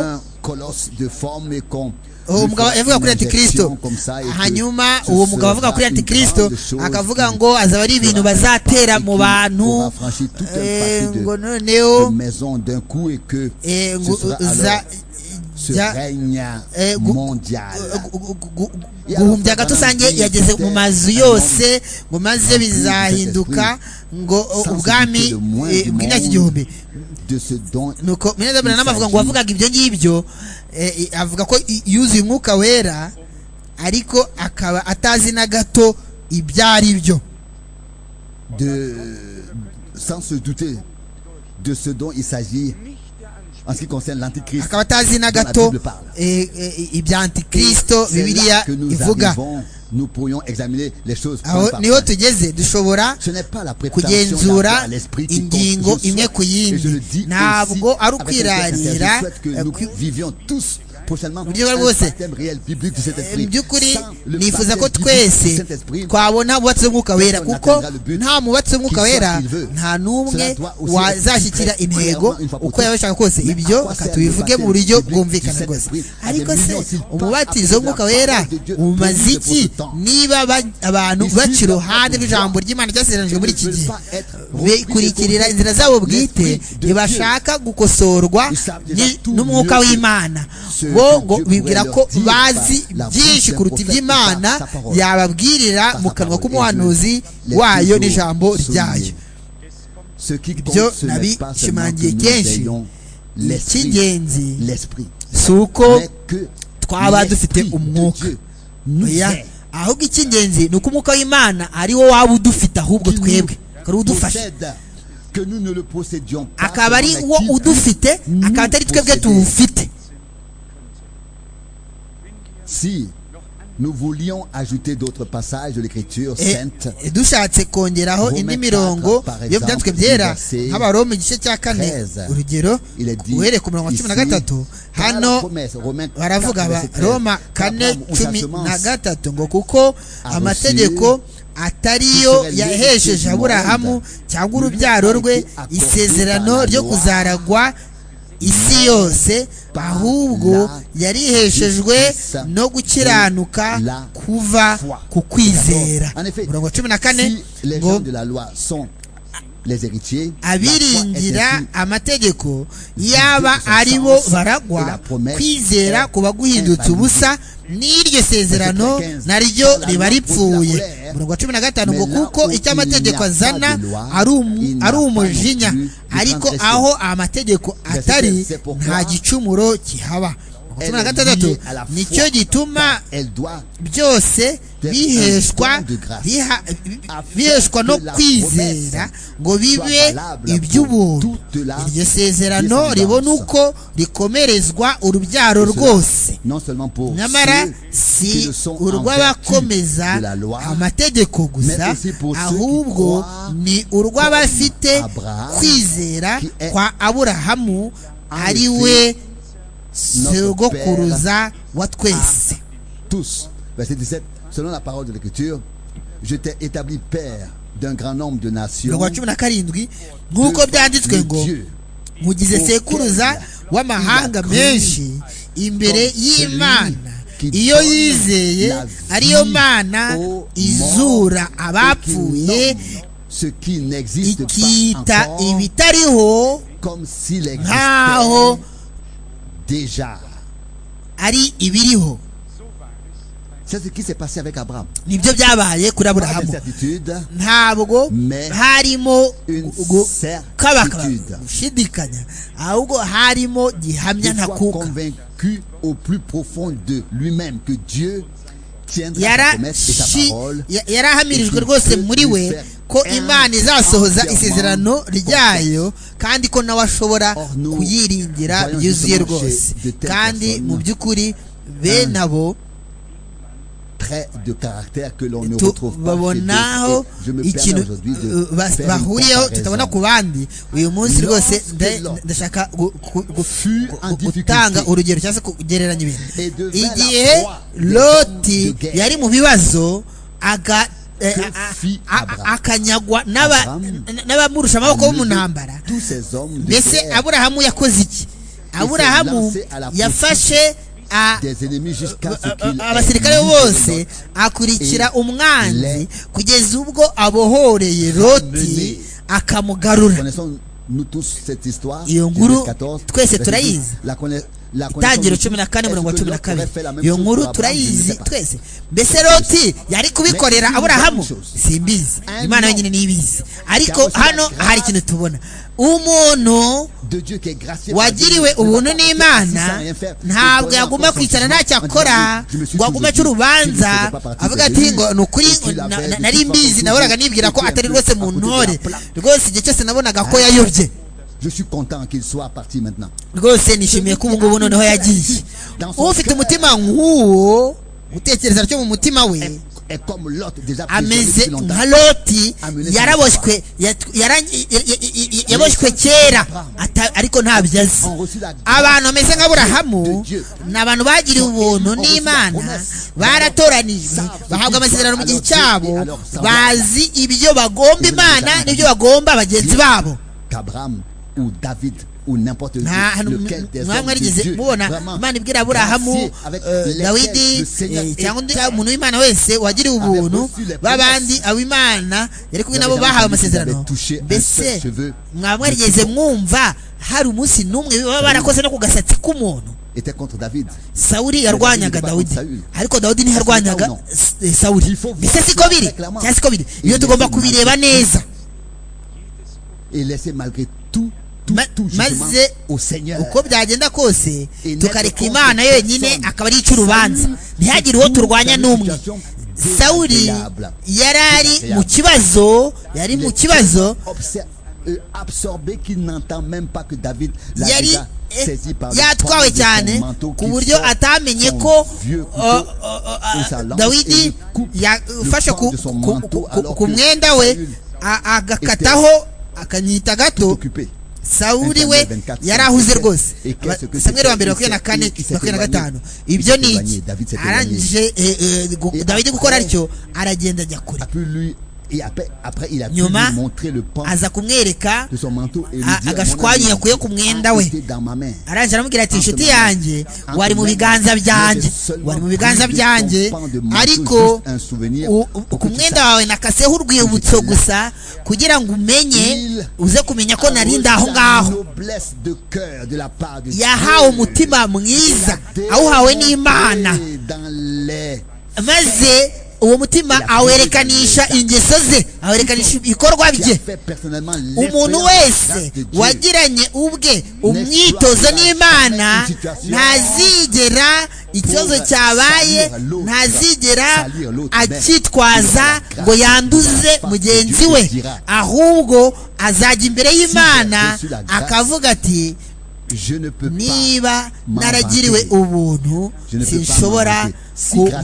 uwo mugabo yavuga kuri antikristo hanyuma uwo mugabo avuga kuri antikristo akavuga ngo azaba ari ibintu bazatera mu bantu eh, ngo noneho eh, ngo uza jya eh, gu- gu- gu- gu- guhumbya agatusange yageze mu mazu yose ngo maze bizahinduka ngo ubwami eh, bw'imyaka igihumbi nuko minezabura nama avuga ngo wavugaga ibyo ngibyo eh, eh, avuga ko i- yuzuye umwuka wera ariko akaba atazi na gato ibyo ari byo de, sans se douter de ce dont il s'agit en ce qui concerne l'Antichrist. akaba atazi na dont la gato Bible parle. eh, eh, ibya antikristo C'est là bibiliya que nous ivuga arrivons, nous pourrions examiner les choses. point aho par niho point. tugeze dushobora Ce n'est pas la préparation d'un corps kugenzura à l'esprit qui ingingo compte, je imwe souhaite, ku et je le dis aussi yindi ntabwo ari avec un cœur sincère, ukwirarira je souhaite que eh, nous kwi- vivions tous prochainement buryo ubwo ari un bwose. baptême réel biblique du Saint-Esprit. mu by'ukuri Sans le nifuza ko baptême biblique du twese Saint-Esprit, twabona umwubatsi w'umwuka wera Personne kuko n'atteindra le but nta mubatsi w'umwuka qu'il wera soit qu'il veut. nta n'umwe Cela doit aussi wazashyikira être très intego clairement une fois pour uko yaba toutes. abishaka kose Mais à ibyo quoi reka sert tubivuge le mu baptême buryo biblique bwumvikana du rwose Saint-Esprit? ariko Des se millions s'ils parlent umubatizo après w'umwuka la wera parole de Dieu umaze pour iki ce temps. niba ba- abantu Ils baca suivent leur iruhande propre rw'ijambo voie. ry'imana ryasezeranijwe muri iki Ils ne gihe veulent pas être repris bekurikirira et inzira zabo bwite L'esprit de ntibashaka gukosorwa Ils savent ni- déjà tout n'umwuka mieux que w'imana ce bo que ngo Dieu bibwira pourrait ko leur dire bazi par la byinshi bouche d'un kuruta ibyo prophète par imana sa parole. yababwirira Par mu sa kanwa parole. k'umuhanuzi Et Dieu wayo les n'ijambo toujours ryayo souligne. Ce qui compte, Byo ce n'est pas seulement que nabishimangiye nous kenshi. ayons l'esprit, icy'ingenzi l'esprit, si uko mais que twaba dufite l'esprit de umwuka Dieu nous oya aide, ahubwo icy'ingenzi ni uko umwuka w'imana ari wo waba udufite ahubwo qui nous twebwe akaba ari udufasha possède, que nous ne le possédions pas, akaba ari seulement wo qu'il udufite akaba atari twebwe tuwufite Si nous voulions ajouter d'autres passages de l'écriture Eh, sainte, eh, dushatse kongeraho indi Romains mirongo quatre, par yo exemple, byanditswe byera verset nk'abaroma igice cya kane treize. urugero il est dit uhereye ku murongo wa cumi na ici, gatatu car la hano promesse, Romains quatre, baravuga ba verset treize, roma car kane Abraham, ou sa cumi semence, na gatatu ngo kuko reçu amategeko atariyo Israel yahesheje yose aburahamu y'umuhanda, cyangwa urubyaro rwe été accordé par isezerano la ryo loi, kuzaragwa isi yose ahubwo yariheshejwe no gukiranuka kuva ku kwizera murongo cumi na kane ngo abiringira amategeko yaba ari bo baragwa kwizera kuba guhindutse ubusa n'iryo sezerano naryo riba ripfuye murongo wa cumi na gatanu ngo kuko icyo amategeko azana ari umujinya ariko aho amategeko atari nta gicumuro kihaba cumi na gatandatu nicyo gituma byose biheshwa biheshwa no kwizera ngo bibe iby'ubuntu iryo sezerano ribona uko rikomerezwa urubyaro rwose nyamara si urw'abakomeza amategeko gusa ahubwo ni urw'abafite kwizera kwa aburahamu ari we sogokuruza wa twese tous verset 17 selon la parole de l'écriture je t'ai établi père d'un grand nombre de nations wa cumi na karindwi nk'uko byanditswe ngo mugize sekuruza w'amahanga menshi imbere y'imana iyo yizeye ariyo mana izura abapfuye ikita ibitariho nk'aho déjà. ari ibiriho C'est ce qui s'est passé avec Abraham. nibyo byabaye kuri aburahamu ntabwo harimo kabaka gushidikanya ahubwo harimo gihamya ntakuka convaincu au plus profond de lui-même que Dieu yarahamirijwe rwose muri we ko imana izasohoza isezerano ryayo kandi ko nawe ashobora kuyiringira byuzuye rwose kandi mu by'ukuri bene abo babonaho ikintu bahuriyeho tutabona ku bandi uyu munsi rwose ndashaka gutanga urugero cyangwa se kugereranya ibintu igihe loti yari mu bibazo aga akanyagwa n'abamurusha amaboko bo mu ntambara mbese aburahamu yakoze iki aburahamu yafashe abasirikare bose akurikira umwanzi kugeza ubwo abohoreye loti akamugarura iyo nkuru twese turayizi itangiro cumi na kane mirongo cumi na kabiri iyo nkuru turayizi twese mbese loti yari kubikorera aburahamu simbizi imana yonyine niyibizi ariko hano hari ikintu tubona umuntu wagiriwe ubuntu n'imana ntabwo yaguma kwicara ntacyo akora ngo agume aca urubanza avuga ati ngo ni ukuri nari mbizi naboraga nibwira ko atari rwose mu ntore rwose igihe cyose nabonaga ko yayobye Je suis content qu'il soit parti maintenant. rwose nishimiye ko ubu ngubu noneho yagiye ufite umutima nk'uwo gutekereza cyo mu mutima we ameze nka loti yaraboshywe yaboshywe kera ariko ntabyo azi abantu bameze nka burahamu ni abantu bagiriwe ubuntu n'imana baratoranijwe bahabwa amasezerano mu gihe cyabo bazi ibyo bagomba imana n'ibyo bagomba bagenzi babo ou David ou n'importe lequel des hommes de Dieu. Vraiment, imana ibwira aburahamu dawidi cyangwa undi umuntu w'imana wese wagiriwe ubuntu b'abandi abo imana yari kumwe nabo bahawe amasezerano mbese mwaba mwarigeze mwumva hari umunsi n'umwe baba barakoze no ku gasatsi k'umuntu sawuri yarwanyaga dawidi ariko dawidi ntiyarwanyaga sawuri mbese siko biri cyangwa siko biri iyo tugomba kubireba neza maze uko byagenda kose tukareka imana yonyine akaba ari icy'urubanza ntihagire uwo turwanya n'umwe sawuri yari ari mu kibazo yari mu kibazo yari yatwawe cyane ku buryo atamenye ko dawidi yafashe ku mwenda we agakataho akanyita gato sawuri we yari ahuze rwose samweri wa mbere makumyabiri na kane makumyabiri na gatanu ibyo ni iki arangije dawidi gukora atyo aragenda ajya kure Et après, après il a pu Nyuma, lui montrer le pan aza kumwereka de son manteau et lui a- dire, agashiko Mon ami, yakuye ku mwenda we c'était dans ma main. arangije aramubwira ati Anthony, inshuti yanjye Anthony, wari mu biganza byanjye seulement wari mu biganza pris de byanjye ton pan de manteau, ariko juste un souvenir u- pour u- que ku tu mwenda wawe nakaseho urwibutso gusa kugira ngo umenye Il- uze kumenya ko nari ndi aho Sa ngaho noblesse de cœur de la part de Dieu. yahawe umutima mwiza awuhawe n'imana Dans les- maze uwo mutima awerekanisha ingeso ze awerekanisha ibikorwa qui a bye fait personnellement umuntu l'expérience de la wese grâce de Dieu. wagiranye ubwe umwitozo n'imana ntazigera ikibazo cyabaye ntazigera akitwaza ngo yanduze mugenzi we ahubwo azajya imbere y'imana akavuga ati Je ne peux pas niba naragiriwe ubuntu sinshobora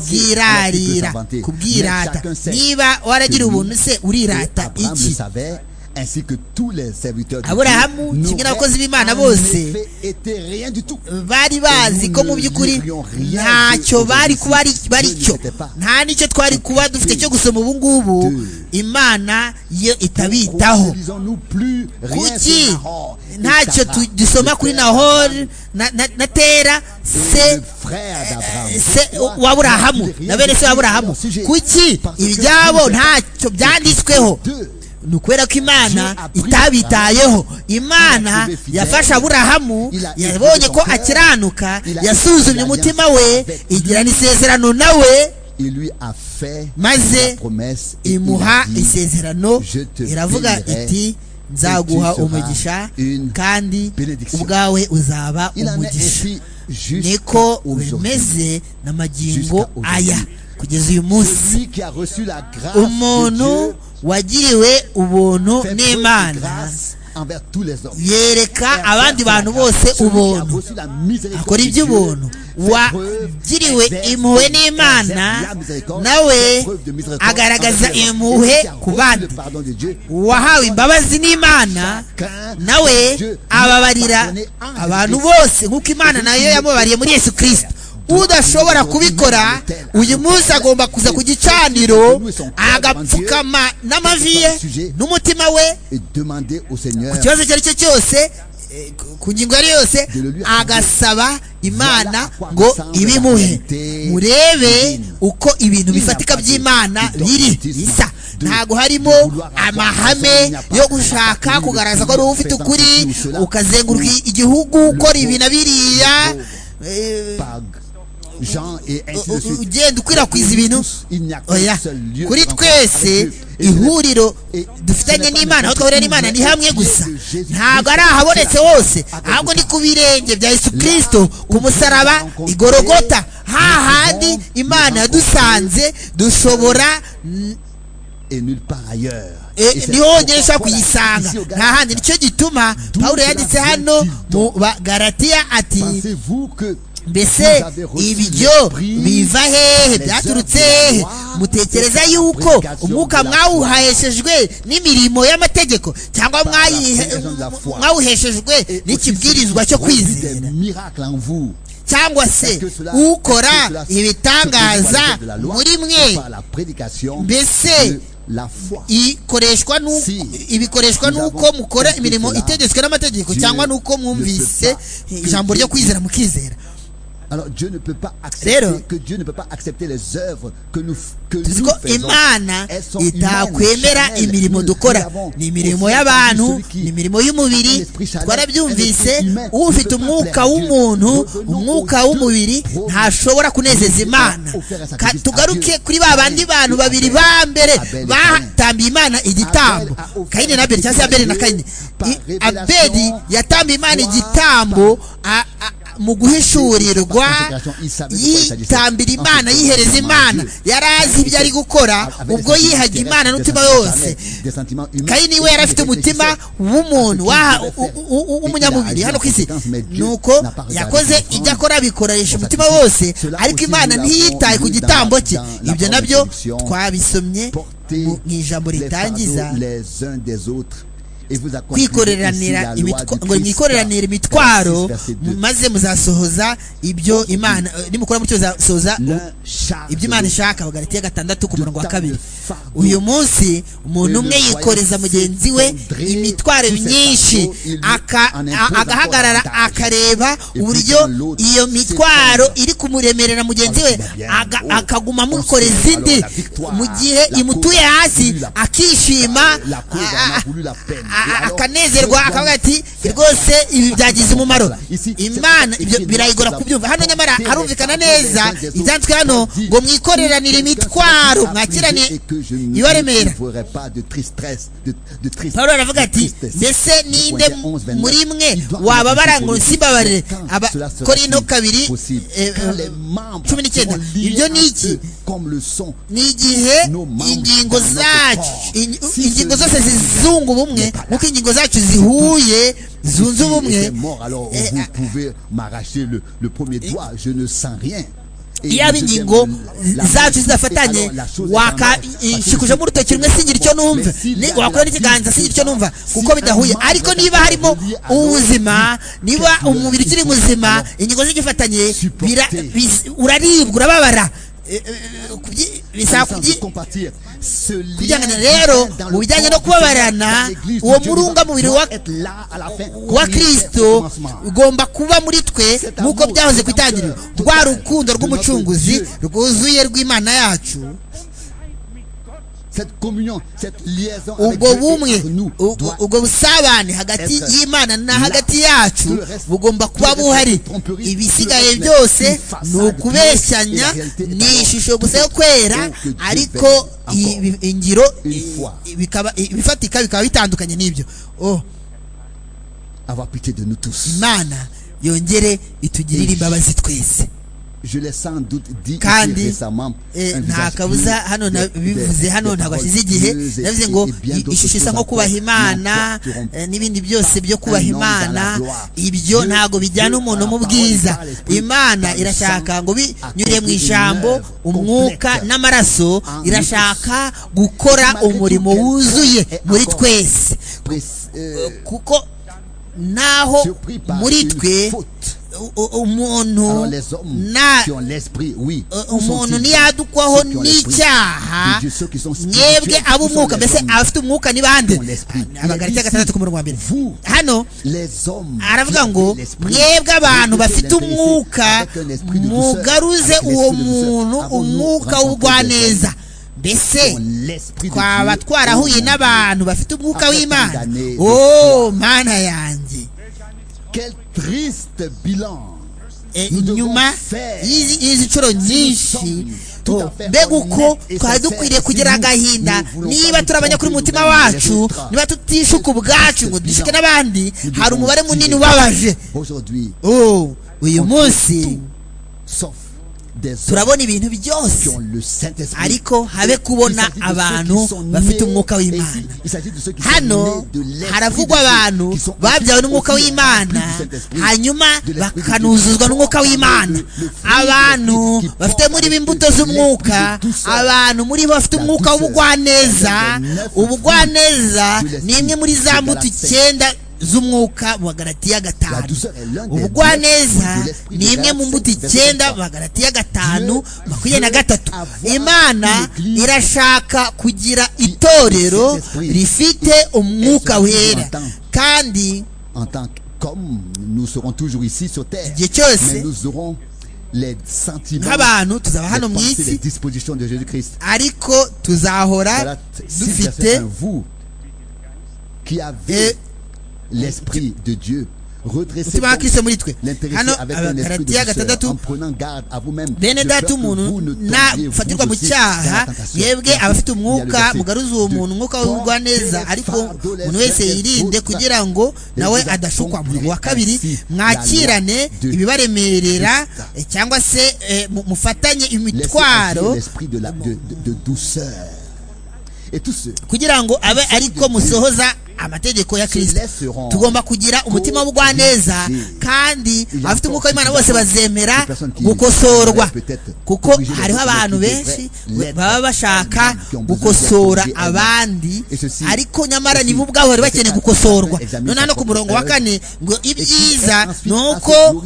kubwirarira kubwirata niba waragiriwe ubuntu se urirata Abraham le iki savait, ainsi que tous les serviteurs de Aburahamu, Dieu kimwe n'abakozi b'Imana n'auraient bose, en effet été rien du tout. bari bazi ko mu by'ukuri ntacyo bari kuba ari bari cyo nta n'icyo twari kuba dufite cyo gusoma ubu ngubu imana yo itabitaho Disons-nous plus rien kuki sur Nahor et ntacyo Sarah, tu- dusoma le kuri frère d'Abraham nahori na- na- na tera et se le frère d'Abraham. se Toi, wa tu Aburahamu n'as rien na bene se wa dit Aburahamu sur le sujet. kuki Parce que ibyabo tu- ntacyo byanditsweho Deux, ni ukubera ko imana itabitayeho imana yafashe aburahamu yabonye ko akiranuka yasuzumye umutima we igirana isezerano nawe il lui a fait maze la promesse et il a imuha dit, isezerano iravuga iti nzaguha umugisha kandi ubwawe uzaba il en est umugisha ainsi jusqu'à niko aujourd'hui. bimeze n'amagingo aya kugeza uyu munsi Celui qui a reçu la grâce de umuntu Dieu wagiriwe ubuntu fait preuve de n'imana grâce envers tous les hommes. yereka abandi bantu bose ubuntu akora iby'ubuntu wagiriwe impuhwe n'imana nawe agaragaza impuhwe ku bandi uwahawe imbabazi n'imana nawe ababarira abantu bose nk'uko imana nayo yamubabariye muri yesu kirisita udashobora kubikora uyu munsi agomba kuza ku gicaniro agapfukama n'amavi ye n'umutima we et demander au Seigneur ku kibazo icyo ari cyo cyose eh, ku- ku ngingo yari yose agasaba imana ngo ibimuhe murebe uko ibintu bifatika by'imana biri bisa ntabwo harimo amahame yo gushaka kugaragaza ko ari wowe ufite ukuri ukazenguruka igihugu ukora ibi na biriya eh, par Jean et ainsi de u- u- suite. ugenda ukwirakwiza ibintu Il n'y a qu'un oya seul lieu kuri de rencontre twese avec Dieu. Et ihuriro Et- dufitanye n'imana aho twahurira n'imana ni hamwe gusa Jésus-Christ. ntabwo ari ahabonetse hose ahubwo ni ku birenge bya yesu kirisito ku musaraba igorogota hahandi imana yadusanze dushobora n- et nulle part ailleurs. eh, Et c'est niho honyine pourquoi ushobora kuyisanga ici au Galate, nta handi nicyo gituma pawulo yanditse hano mu bagaratiya ati Pensez-vous que mbese ibyo biva hehe byaturutse hehe mutekereza yuko umwuka mwawuheshejwe n'imirimo y'amategeko cyangwa mwayihe- mwawuheshejwe n'ikibwirizwa cyo kwizera miracle en vous. cyangwa se ukora ibitangaza muri mwe mbese ikoreshwa n'uko- ibikoreshwa n'uko mukora imirimo itegetswe n'amategeko cyangwa n'uko mwumvise ijambo ryo kwizera mukizera Alors Dieu ne peut pas Rero, accepter que Dieu ne peut pas accepter les œuvres que nous f- que nous tuzi ko faisons. imana Elles sont humaines, itakwemera charnelles. imirimo Nous- nous dukora l'avons ni imirimo aussi y'abantu celui qui- ni imirimo y'umubiri twarabyumvise ufite umwuka w'umuntu umwuka w'umubiri ntashobora kunezeza imana Ka- tugaruke kuri ba bandi bantu babiri ba mbere batambiye imana igitambo kayini na abeli cyangwa se abeli na kayini I- abeli yatambiye imana igitambo a- a- mu guhishurirwa yitambira imana yihereza imana yari azi ibyo ari gukora ubwo yihaga imana n'umutima we wose kayini we yari afite umutima w'umuntu wa- u- u- u- w'umunyamubiri hano ku isi nuko yakoze ibyo akora abikoresha umutima wose ariko imana ntiyitaye ku gitambo cye ibyo nabyo twabisomye mu- mu ijambo ritangiza les uns des autres kwikoreranira imitwa- ngo mwikoreranire imitwaro maze muzasohoza ibyo imana eh, nimukora mutyo muzasohoza ibyo imana ishaka bagaratiya gatandatu ku murongo wa kabiri uyu munsi umuntu umwe yikoreza mugenzi we imitwaro myinshi aka- a- agahagarara akareba uburyo iyo mitwaro iri kumuremerera mugenzi we aga- akaguma amukoreza indi mu gihe imutuye hasi akishima a- a- a- akanezerwa akavuga ati rwose ibi byagize umumaro imana ibyo birayigora kubyumva hano nyamara harumvikana neza ibyanditswe hano ngo mwikoreranire imitwaro mwakirane ibaremera pawulo aravuga ati mbese ninde muri mwe wababara ngo simbabarire abakorino kabiri eh, eh, cumi n'icyenda ibyo ni iki ni igihe ingingo zacu in- ingingo zose zizunga ubumwe nk'uko ingingo zacu zihuye zunze ubumwe eh, vous pouvez m'arracher le, le premier doigt, je ne sens rien. yaba ingingo zacu zidafatanye wakashikujemo urutoki rumwe singira icyo numva Ni- wakora n'ikiganza singira icyo numva kuko bidahuye ariko niba harimo ubuzima niba umubiri ukiri muzima ingingo zigifatanye bira- biz- uraribwa urababara Eh, eh, kubyi- bisaba kubyi kubyangana kubyangana rero mu bijyanye no kubabarana uwo murunga mubiri wa wa kirisito ugomba kuba muri twe nk'uko byahoze ku itangiriro rwa rukundo rw'umucunguzi rwuzuye rw'imana yacu ubwo bumwe ubwo- ubwo busabane hagati y'imana na hagati yacu bugomba kuba buhari ibisigaye byose ni ukubeshyanya ni ishusho gusa yo kwera ariko i- bi- ingiro i- i- bikaba i- ibifatika bikaba bitandukanye n'ibyo oh avoir pitié de nous tous imana yongere itugirire imbabazi twese je l'ai sans doute dit Kandi, ici récemment Eh, un nta visage kabuza bleu, hano des- nabivuze des- hano des ntabwo paroles hashize igihe bleues et- nabivuze ngo et bien i- d'autres ishusho isa choses nko encore kubaha imana n'importe rompe. eh, n'ibindi byose byo kubaha Un homme dans la imana gloire. ibyo Dieu- ntabwo bijyana Dieu umuntu par mu la bwiza parole, par l'esprit, imana par le irashaka sang, ngo binyure mu accomplir ijambo une œuvre umwuka complète. n'amaraso En nous irashaka gukora Malgré tout, umurimo quelqu'un wuzuye est muri encore twese press- euh, kuko naho surpris par muri une twe faute. u- u- umuntu Alors les hommes na qui ont l'esprit, oui, Uh, où umuntu sont-ils? ntiyadukwaho Ceux qui ont l'esprit de n'icyaha Dieu, ceux qui sont mwebwe spirituels, ce sont ab'umwuka les mbese hommes. abafite umwuka ni bande Son esprit. Il abagarikiya dit gatandatu ku murongo wa mbere vous, hano les hommes aravuga qui ngo ont l'esprit, mwebwe abantu Dieu bafite les bénisse umwuka avec un esprit de douceur, mugaruze avec uwo l'esprit de douceur. muntu Avons-nous umwuka rencontré des w'ubwaneza hommes mbese l'esprit de twaba Dieu twarahuye au monde. n'abantu bafite umwuka After w'imana condamnés de oh mana yanjye Quel triste bilan Eh, Nous devons nyuma faire y'izi y'izi nshuro nyinshi tout oh, à fait mbega uko honnête et twari sincère, dukwiriye si kugira nous- agahinda nous voulons niba pas turi abanyakuri mu nous mutima condamner les wacu autres. niba tutishuka ubwacu Nous ngo dushuke devons n'abandi Nous hari devons umubare dire munini ubabaje Aujourd'hui, Oh, uyu on fait munsi tout, sauf des hommes turabona ibintu qui byose ont le Saint-Esprit. ariko habe Il kubona s'agit de ceux abantu qui sont bafite nés- umwuka et w'imana il s'agit de ceux qui sont hano nés de l'esprit haravugwa de Dieu, abantu qui sont babyawe aussi n'umwuka remplis w'imana du Saint-Esprit, hanyuma de l'esprit de bakanuzuzwa Dieu. n'umwuka w'imana Le- le fruit abantu qui porte bafite muri bo imbuto l'esprit z'umwuka de douceur. abantu muri bo bafite La umwuka douceur. w'ubugwaneza Neuf ubugwaneza fruits de l'esprit ni imwe muri de za la mbuto sainte. icyenda z'umwuka mu bagaratiya La gatanu douceur est l'un des ubugwaneza fruits de l'esprit ni de imwe la mu mbuto sainte. icyenda bagaratiya gatanu Dieu makumyabiri na veut gatatu avoir imana une église irashaka kugira itorero Saint-Esprit. rifite umwuka Esprit wera entend. kandi en tant qu'hommes, nous serons toujours ici sur terre. igihe cyose Mais nous aurons les sentiments, nk'abantu tuzaba les hano mu pensées, les isi dispositions de Jésus-Christ. ariko tuzahora Voilà, si dufite verset un, vous qui avez eh, l'esprit de Dieu, redressez umutima wa donc kirisito muri twe l'intéressé hano avec un esprit de abagaratiya douceur, en gatandatu prenant garde à vous-même. bene de data peur que umuntu vous ne tombiez, vous nafatirwa mu aussi, dans la cyaha tentation. mwebwe abafite umwuka verset mugaruza uwo de muntu umwuka porter w'ubugwaneza les ariko fardeaux les umuntu wese uns des yirinde autres. kugira ngo nawe vous adashukwa accomplirez murongo wa kabiri ainsi la mwakirane loi de ibibaremerera Christ. eh, cyangwa se eh, mu- mufatanye Laissez agir imitwaro l'esprit de, la- de, de, de douceur. Et tous ceux kugira ngo abe ariko musohoza amategeko ya kirisito tugomba kugira umutima w'ubugwaneza kandi abafite umwuka w'imana bose bazemera gukosorwa kuko hariho abantu benshi baba bashaka gukosora abandi ariko nyamara nibo ubwabo bari bakeneye gukosorwa noneho no ku murongo wa kane ngo ibyiza ni uko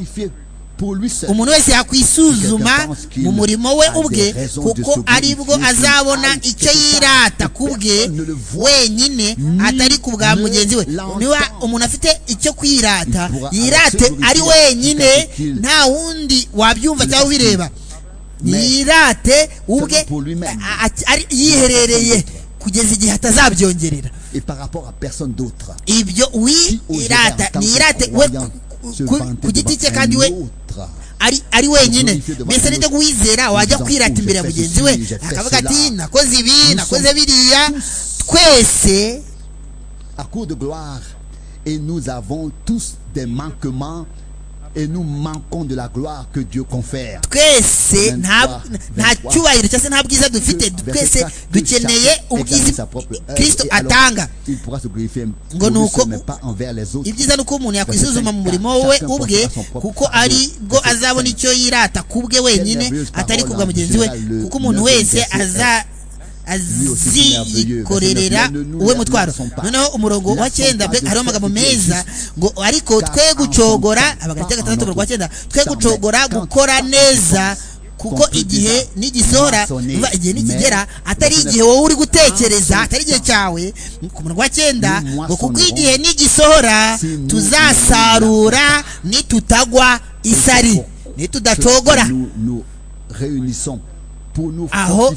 umuntu wese yakwisuzuma mu murimo we ubwe kuko aribwo azabona icyo yirata ku bwe wenyine atari ku bwa mugenzi we niba umuntu afite icyo kwirata yirate ari wenyine nta wundi wabyumva cyangwa ubireba yirate ubwe yiherereye kugeza igihe atazabyongerera ibyo wirata nirate we ku giti cye kandi we ari ari wenyine mbese nibyo guwizera wajya kwirata imbere ya mugenzi we akavuga ati nakoze ibi nakoze biriya twese à court de gloire et nous avons tous des manquements et nous manquons de la gloire que Dieu confère. twese nta nta cyubahiro cyangwa se nta bwiza dufite twese dukeneye ubwiza kirisito atanga ngo ni uko ibyiza ni uko umuntu yakwisuzuma mu murimo we ubwe kuko ari bwo azabona icyo yirata ku bwe wenyine atari kubwa mugenzi we kuko umuntu wese aza azikorerera uwe mutwaro noneho umurongo wa cyenda hariho amagambo meza ngo ariko twe gucogora abagati gatandatu umurongo wa cyenda twe gucogora gukora neza kuko igihe nigisohora igihe nikigera atari igihe wowe uri gutekereza atari igihe cyawe ku murongo wa cyenda ngo kuko igihe nigisohora tuzasarura nitutagwa isari nitudacogora aho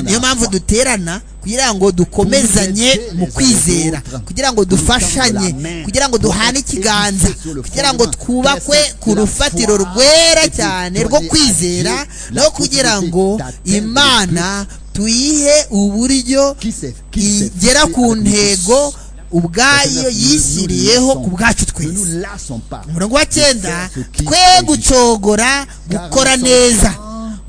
niyo mpamvu duterana kugira ngo dukomezanye mu kwizera kugira ngo dufashanye kugira ngo duhane ikiganza kugira ngo twubakwe ku rufatiro rwera cyane rwo kwizera no kugira ngo imana tuyihe uburyo igera ku ntego ubwayo yishyiriyeho ku bwacu twese umurongo wa cyenda twe gucogora gukora neza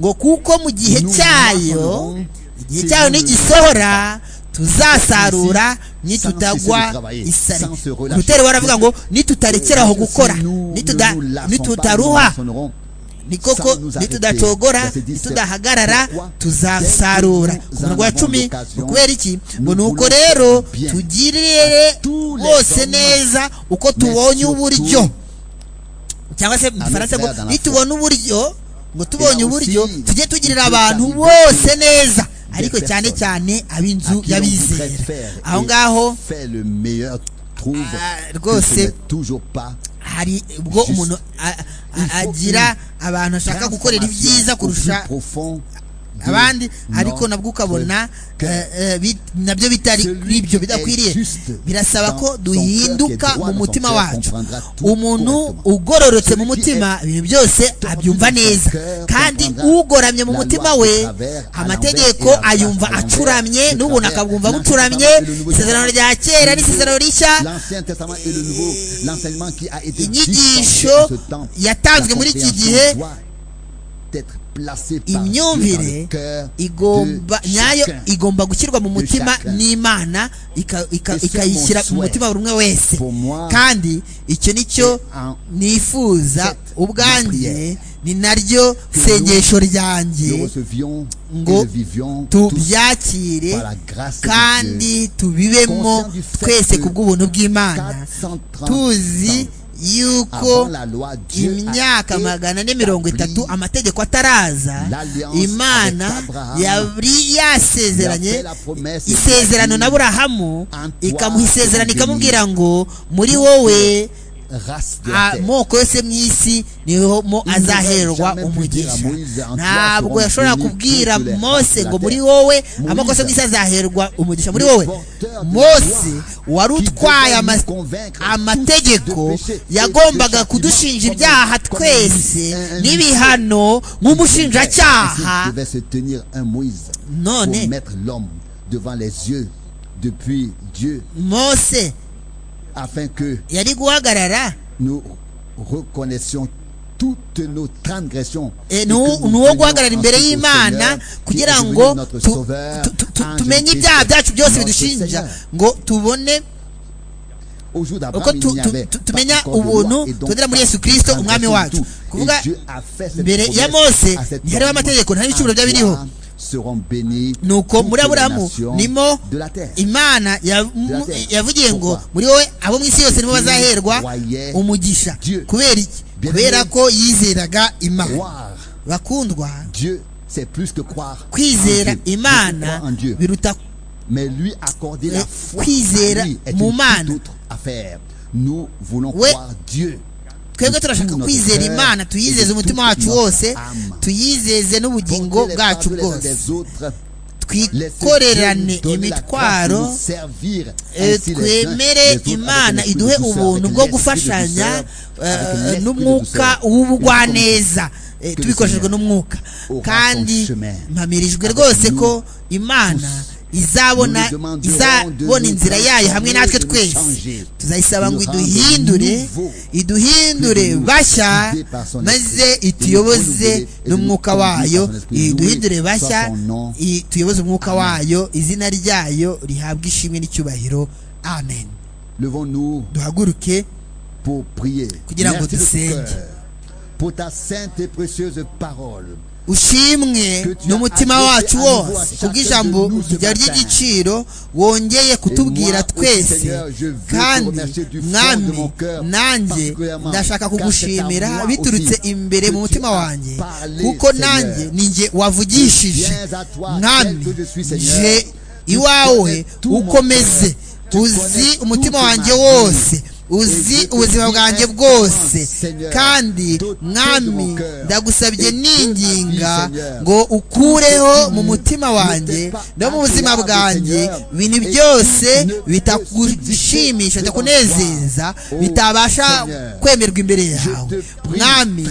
ngo kuko mu gihe cyayo igihe cyayo nigisohora tuzasarura nitutagwa isari ruteri waravuga ngo nitutarekeraho gukora nitutaruha ni koko nitudacogora nitudahagarara tuzasarura ku murongo wa cumi ni kubera iki ngo ni uko rero tugirire bose neza uko tubonye uburyo cyangwa se mu gifaransa ngo nitubona uburyo ngo tubonye uburyo tujye tugirira abantu bose neza ariko cyane cyane ab'inzu y'abizera aho ngaho rwose hari ubwo umuntu agira abantu ashaka gukorera ibyiza kurusha abandi ariko nabwo ukabona nabyo bitari ibyo bidakwiriye birasaba ko duhinduka mu mutima wacu umuntu ugororotse mu mutima ibintu byose abyumva neza kandi ugoramye mu mutima we amategeko ayumva acuramye n'ubuntu akabwumva bucuramye isezerano rya kera n'isezerano rishya inyigisho yatanzwe muri iki gihe imyumvire igomba nyayo igomba gushyirwa mu mutima n'imana ikayishyira mu mutima buri umwe wese kandi icyo nicyo nifuza ubwanjye ni naryo sengesho ryanjye ngo tubyakire kandi tubibemo twese ku bw'ubuntu bw'imana tuzi yuko imyaka magana ane mirongo itatu amategeko ataraza imana yari yasezeranye isezerano na burahamu ikamuha isezerano ikamubwira ngo muri wowe amoko yose mu isi niho azaherwa umugisha ntabwo yashobora kubwira mose ngo muri wowe amoko yose mu isi azaherwa umugisha muri wowe mose wari utwaye amategeko yagombaga kudushinja ibyaha twese n'ibihano nk'umushinjacyaha none mose afin que yari guhagarara nous reconnaissions toutes nos transgressions. ni uwo guhagarara imbere y'imana kugira ngo tumenye ibyaha byacu byose bidushinja ngo tubone uko tu- tu- tu- tumenya ubuntu tubonera muri yesu kirisito umwami wacu kuvuga mbere ya mose ntihariho amategeko ntihariho ibicumuro byaba biriho nuko muri aburahamu nimo imana yamu- terre. yavugiye ngo Pourquoi? muri wowe abo mu isi yose nibo bazaherwa croyaient umugisha Dieu. kubera iki Bien kubera aimé. ko yizeraga imana croire bakundwa Dieu c'est plus que croire kwizera en Dieu. Je imana crois en Dieu biruta mais lui accorder la Euh, foi kwizera à lui est une mu toute Mana. autre affaire nous voulons We- croire Dieu twebwe turashaka kwizera imana tuyizeze umutima wacu wose tuyizeze n'ubugingo Portez les bwacu fardeaux les uns bwose des autres twikorerane imitwaro eh, twemere imana iduhe ubuntu bwo gufashanya eh, n'umwuka w'ubugwaneza Eh, Que le tubikoshejwe Seigneur n'umwuka aura son kandi chemin mpamirijwe avec rwose nous ko imana izabona Nous lui demanderons de izabona nous inzira yayo transformer hamwe natwe et nous twese changer. tuzayisaba ngo Nous rendre iduhindure nouveau. iduhindure bashya maze ituyoboze n'umwuka wayo iduhindure bashya i- tuyoboze umwuka wayo izina ryayo rihabwe ishimwe n'icyubahiro amen levons-nous duhaguruke pour prier Kugira ngo Merci de tout dusenge. cœur pour ta sainte et précieuse parole ushimwe n'umutima wacu wose kubw'ijambo rya ry'igiciro wongeye kutubwira twese kandi mwami nanjye ndashaka kugushimira biturutse imbere mu mutima wanjye kuko nanjye ninjye wavugishije mwami nje iwawe ukomeze uzi umutima wanjye wose uzi ubuzima bwanjye bwose kandi mwami ndagusabye ninginga ngo ukureho mu mutima wanjye no mu buzima bwanjye ibintu byose bitagushimisha bitakunezeza bitabasha kwemerwa imbere yawe mwami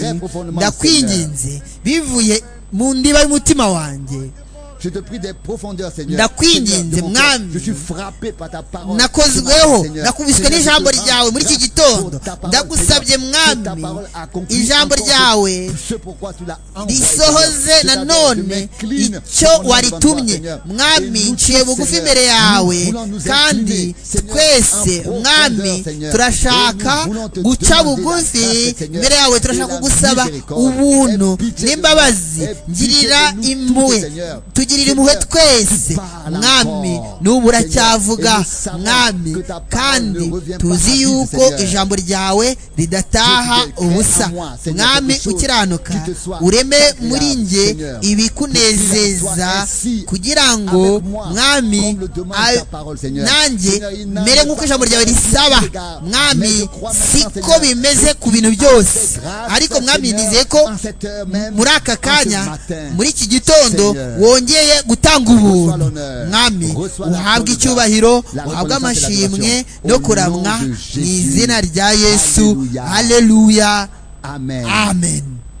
ndakwinginze bivuye mu ndiba y'umutima wanjye Je te prie des profondeurs, Seigneur. Ndakwinginze, Seigneur, de mon cœur, mwami. Je suis frappé par ta parole. nakozweho Seigneur, nakubiswe Seigneur, n'ijambo je te ryawe muri iki rends gitondo pour ta parole, ndagusabye Seigneur, que ta mwami parole accomplisse ijambo encore ryawe ce pourquoi tu l'as envoyé, Seigneur. risohoze Je t'adore, je nanone m'incline icyo devant waritumye Seigneur. Et mwami nous nciye tous, bugufi Seigneur, imbere nous yawe voulons nous incliner, kandi Seigneur, en twese profondeur, mwami Seigneur. Et turashaka nous voulons te guca demander la bugufi grâce, Seigneur, imbere yawe et turashaka la kugusaba miséricorde, et ubuntu pitié de nous, n'imbabazi et pitié ngirira de nous tous, impuhwe Seigneur. tugirira Seigneur, impuhwe twese parle mwami encore, Seigneur, et n'ubu uracyavuga nous savons mwami que ta parole kandi ne revient pas tuzi vide, yuko Seigneur. ijambo ryawe Je ridataha te crée en ubusa moi, Seigneur, mwami quelque chose ukiranuka qui te soit ureme agréable, muri nge Seigneur. ibikunezeza ainsi kugira ngo avec moi, mwami comme le demande a- ta parole, Seigneur. nanjye Seigneur, il n'a mere pas nk'uko ijambo ryawe de risaba regard, mais je mwami crois maintenant, siko Seigneur, bimeze ku bintu byose grâce, ariko mwami Seigneur, nizeye ko en cette heure même, muri aka en ce kanya matin, muri iki gitondo Seigneur, wongeye gutanga reçois ubuntu l'honneur, mwami reçois la uhabwe gloire, icyubahiro la uhabwe reconnaissance et amashimwe l'adoration. no Au nom kuramwa de mu Jésus. izina rya yesu Alléluia. haleluya Amen. amen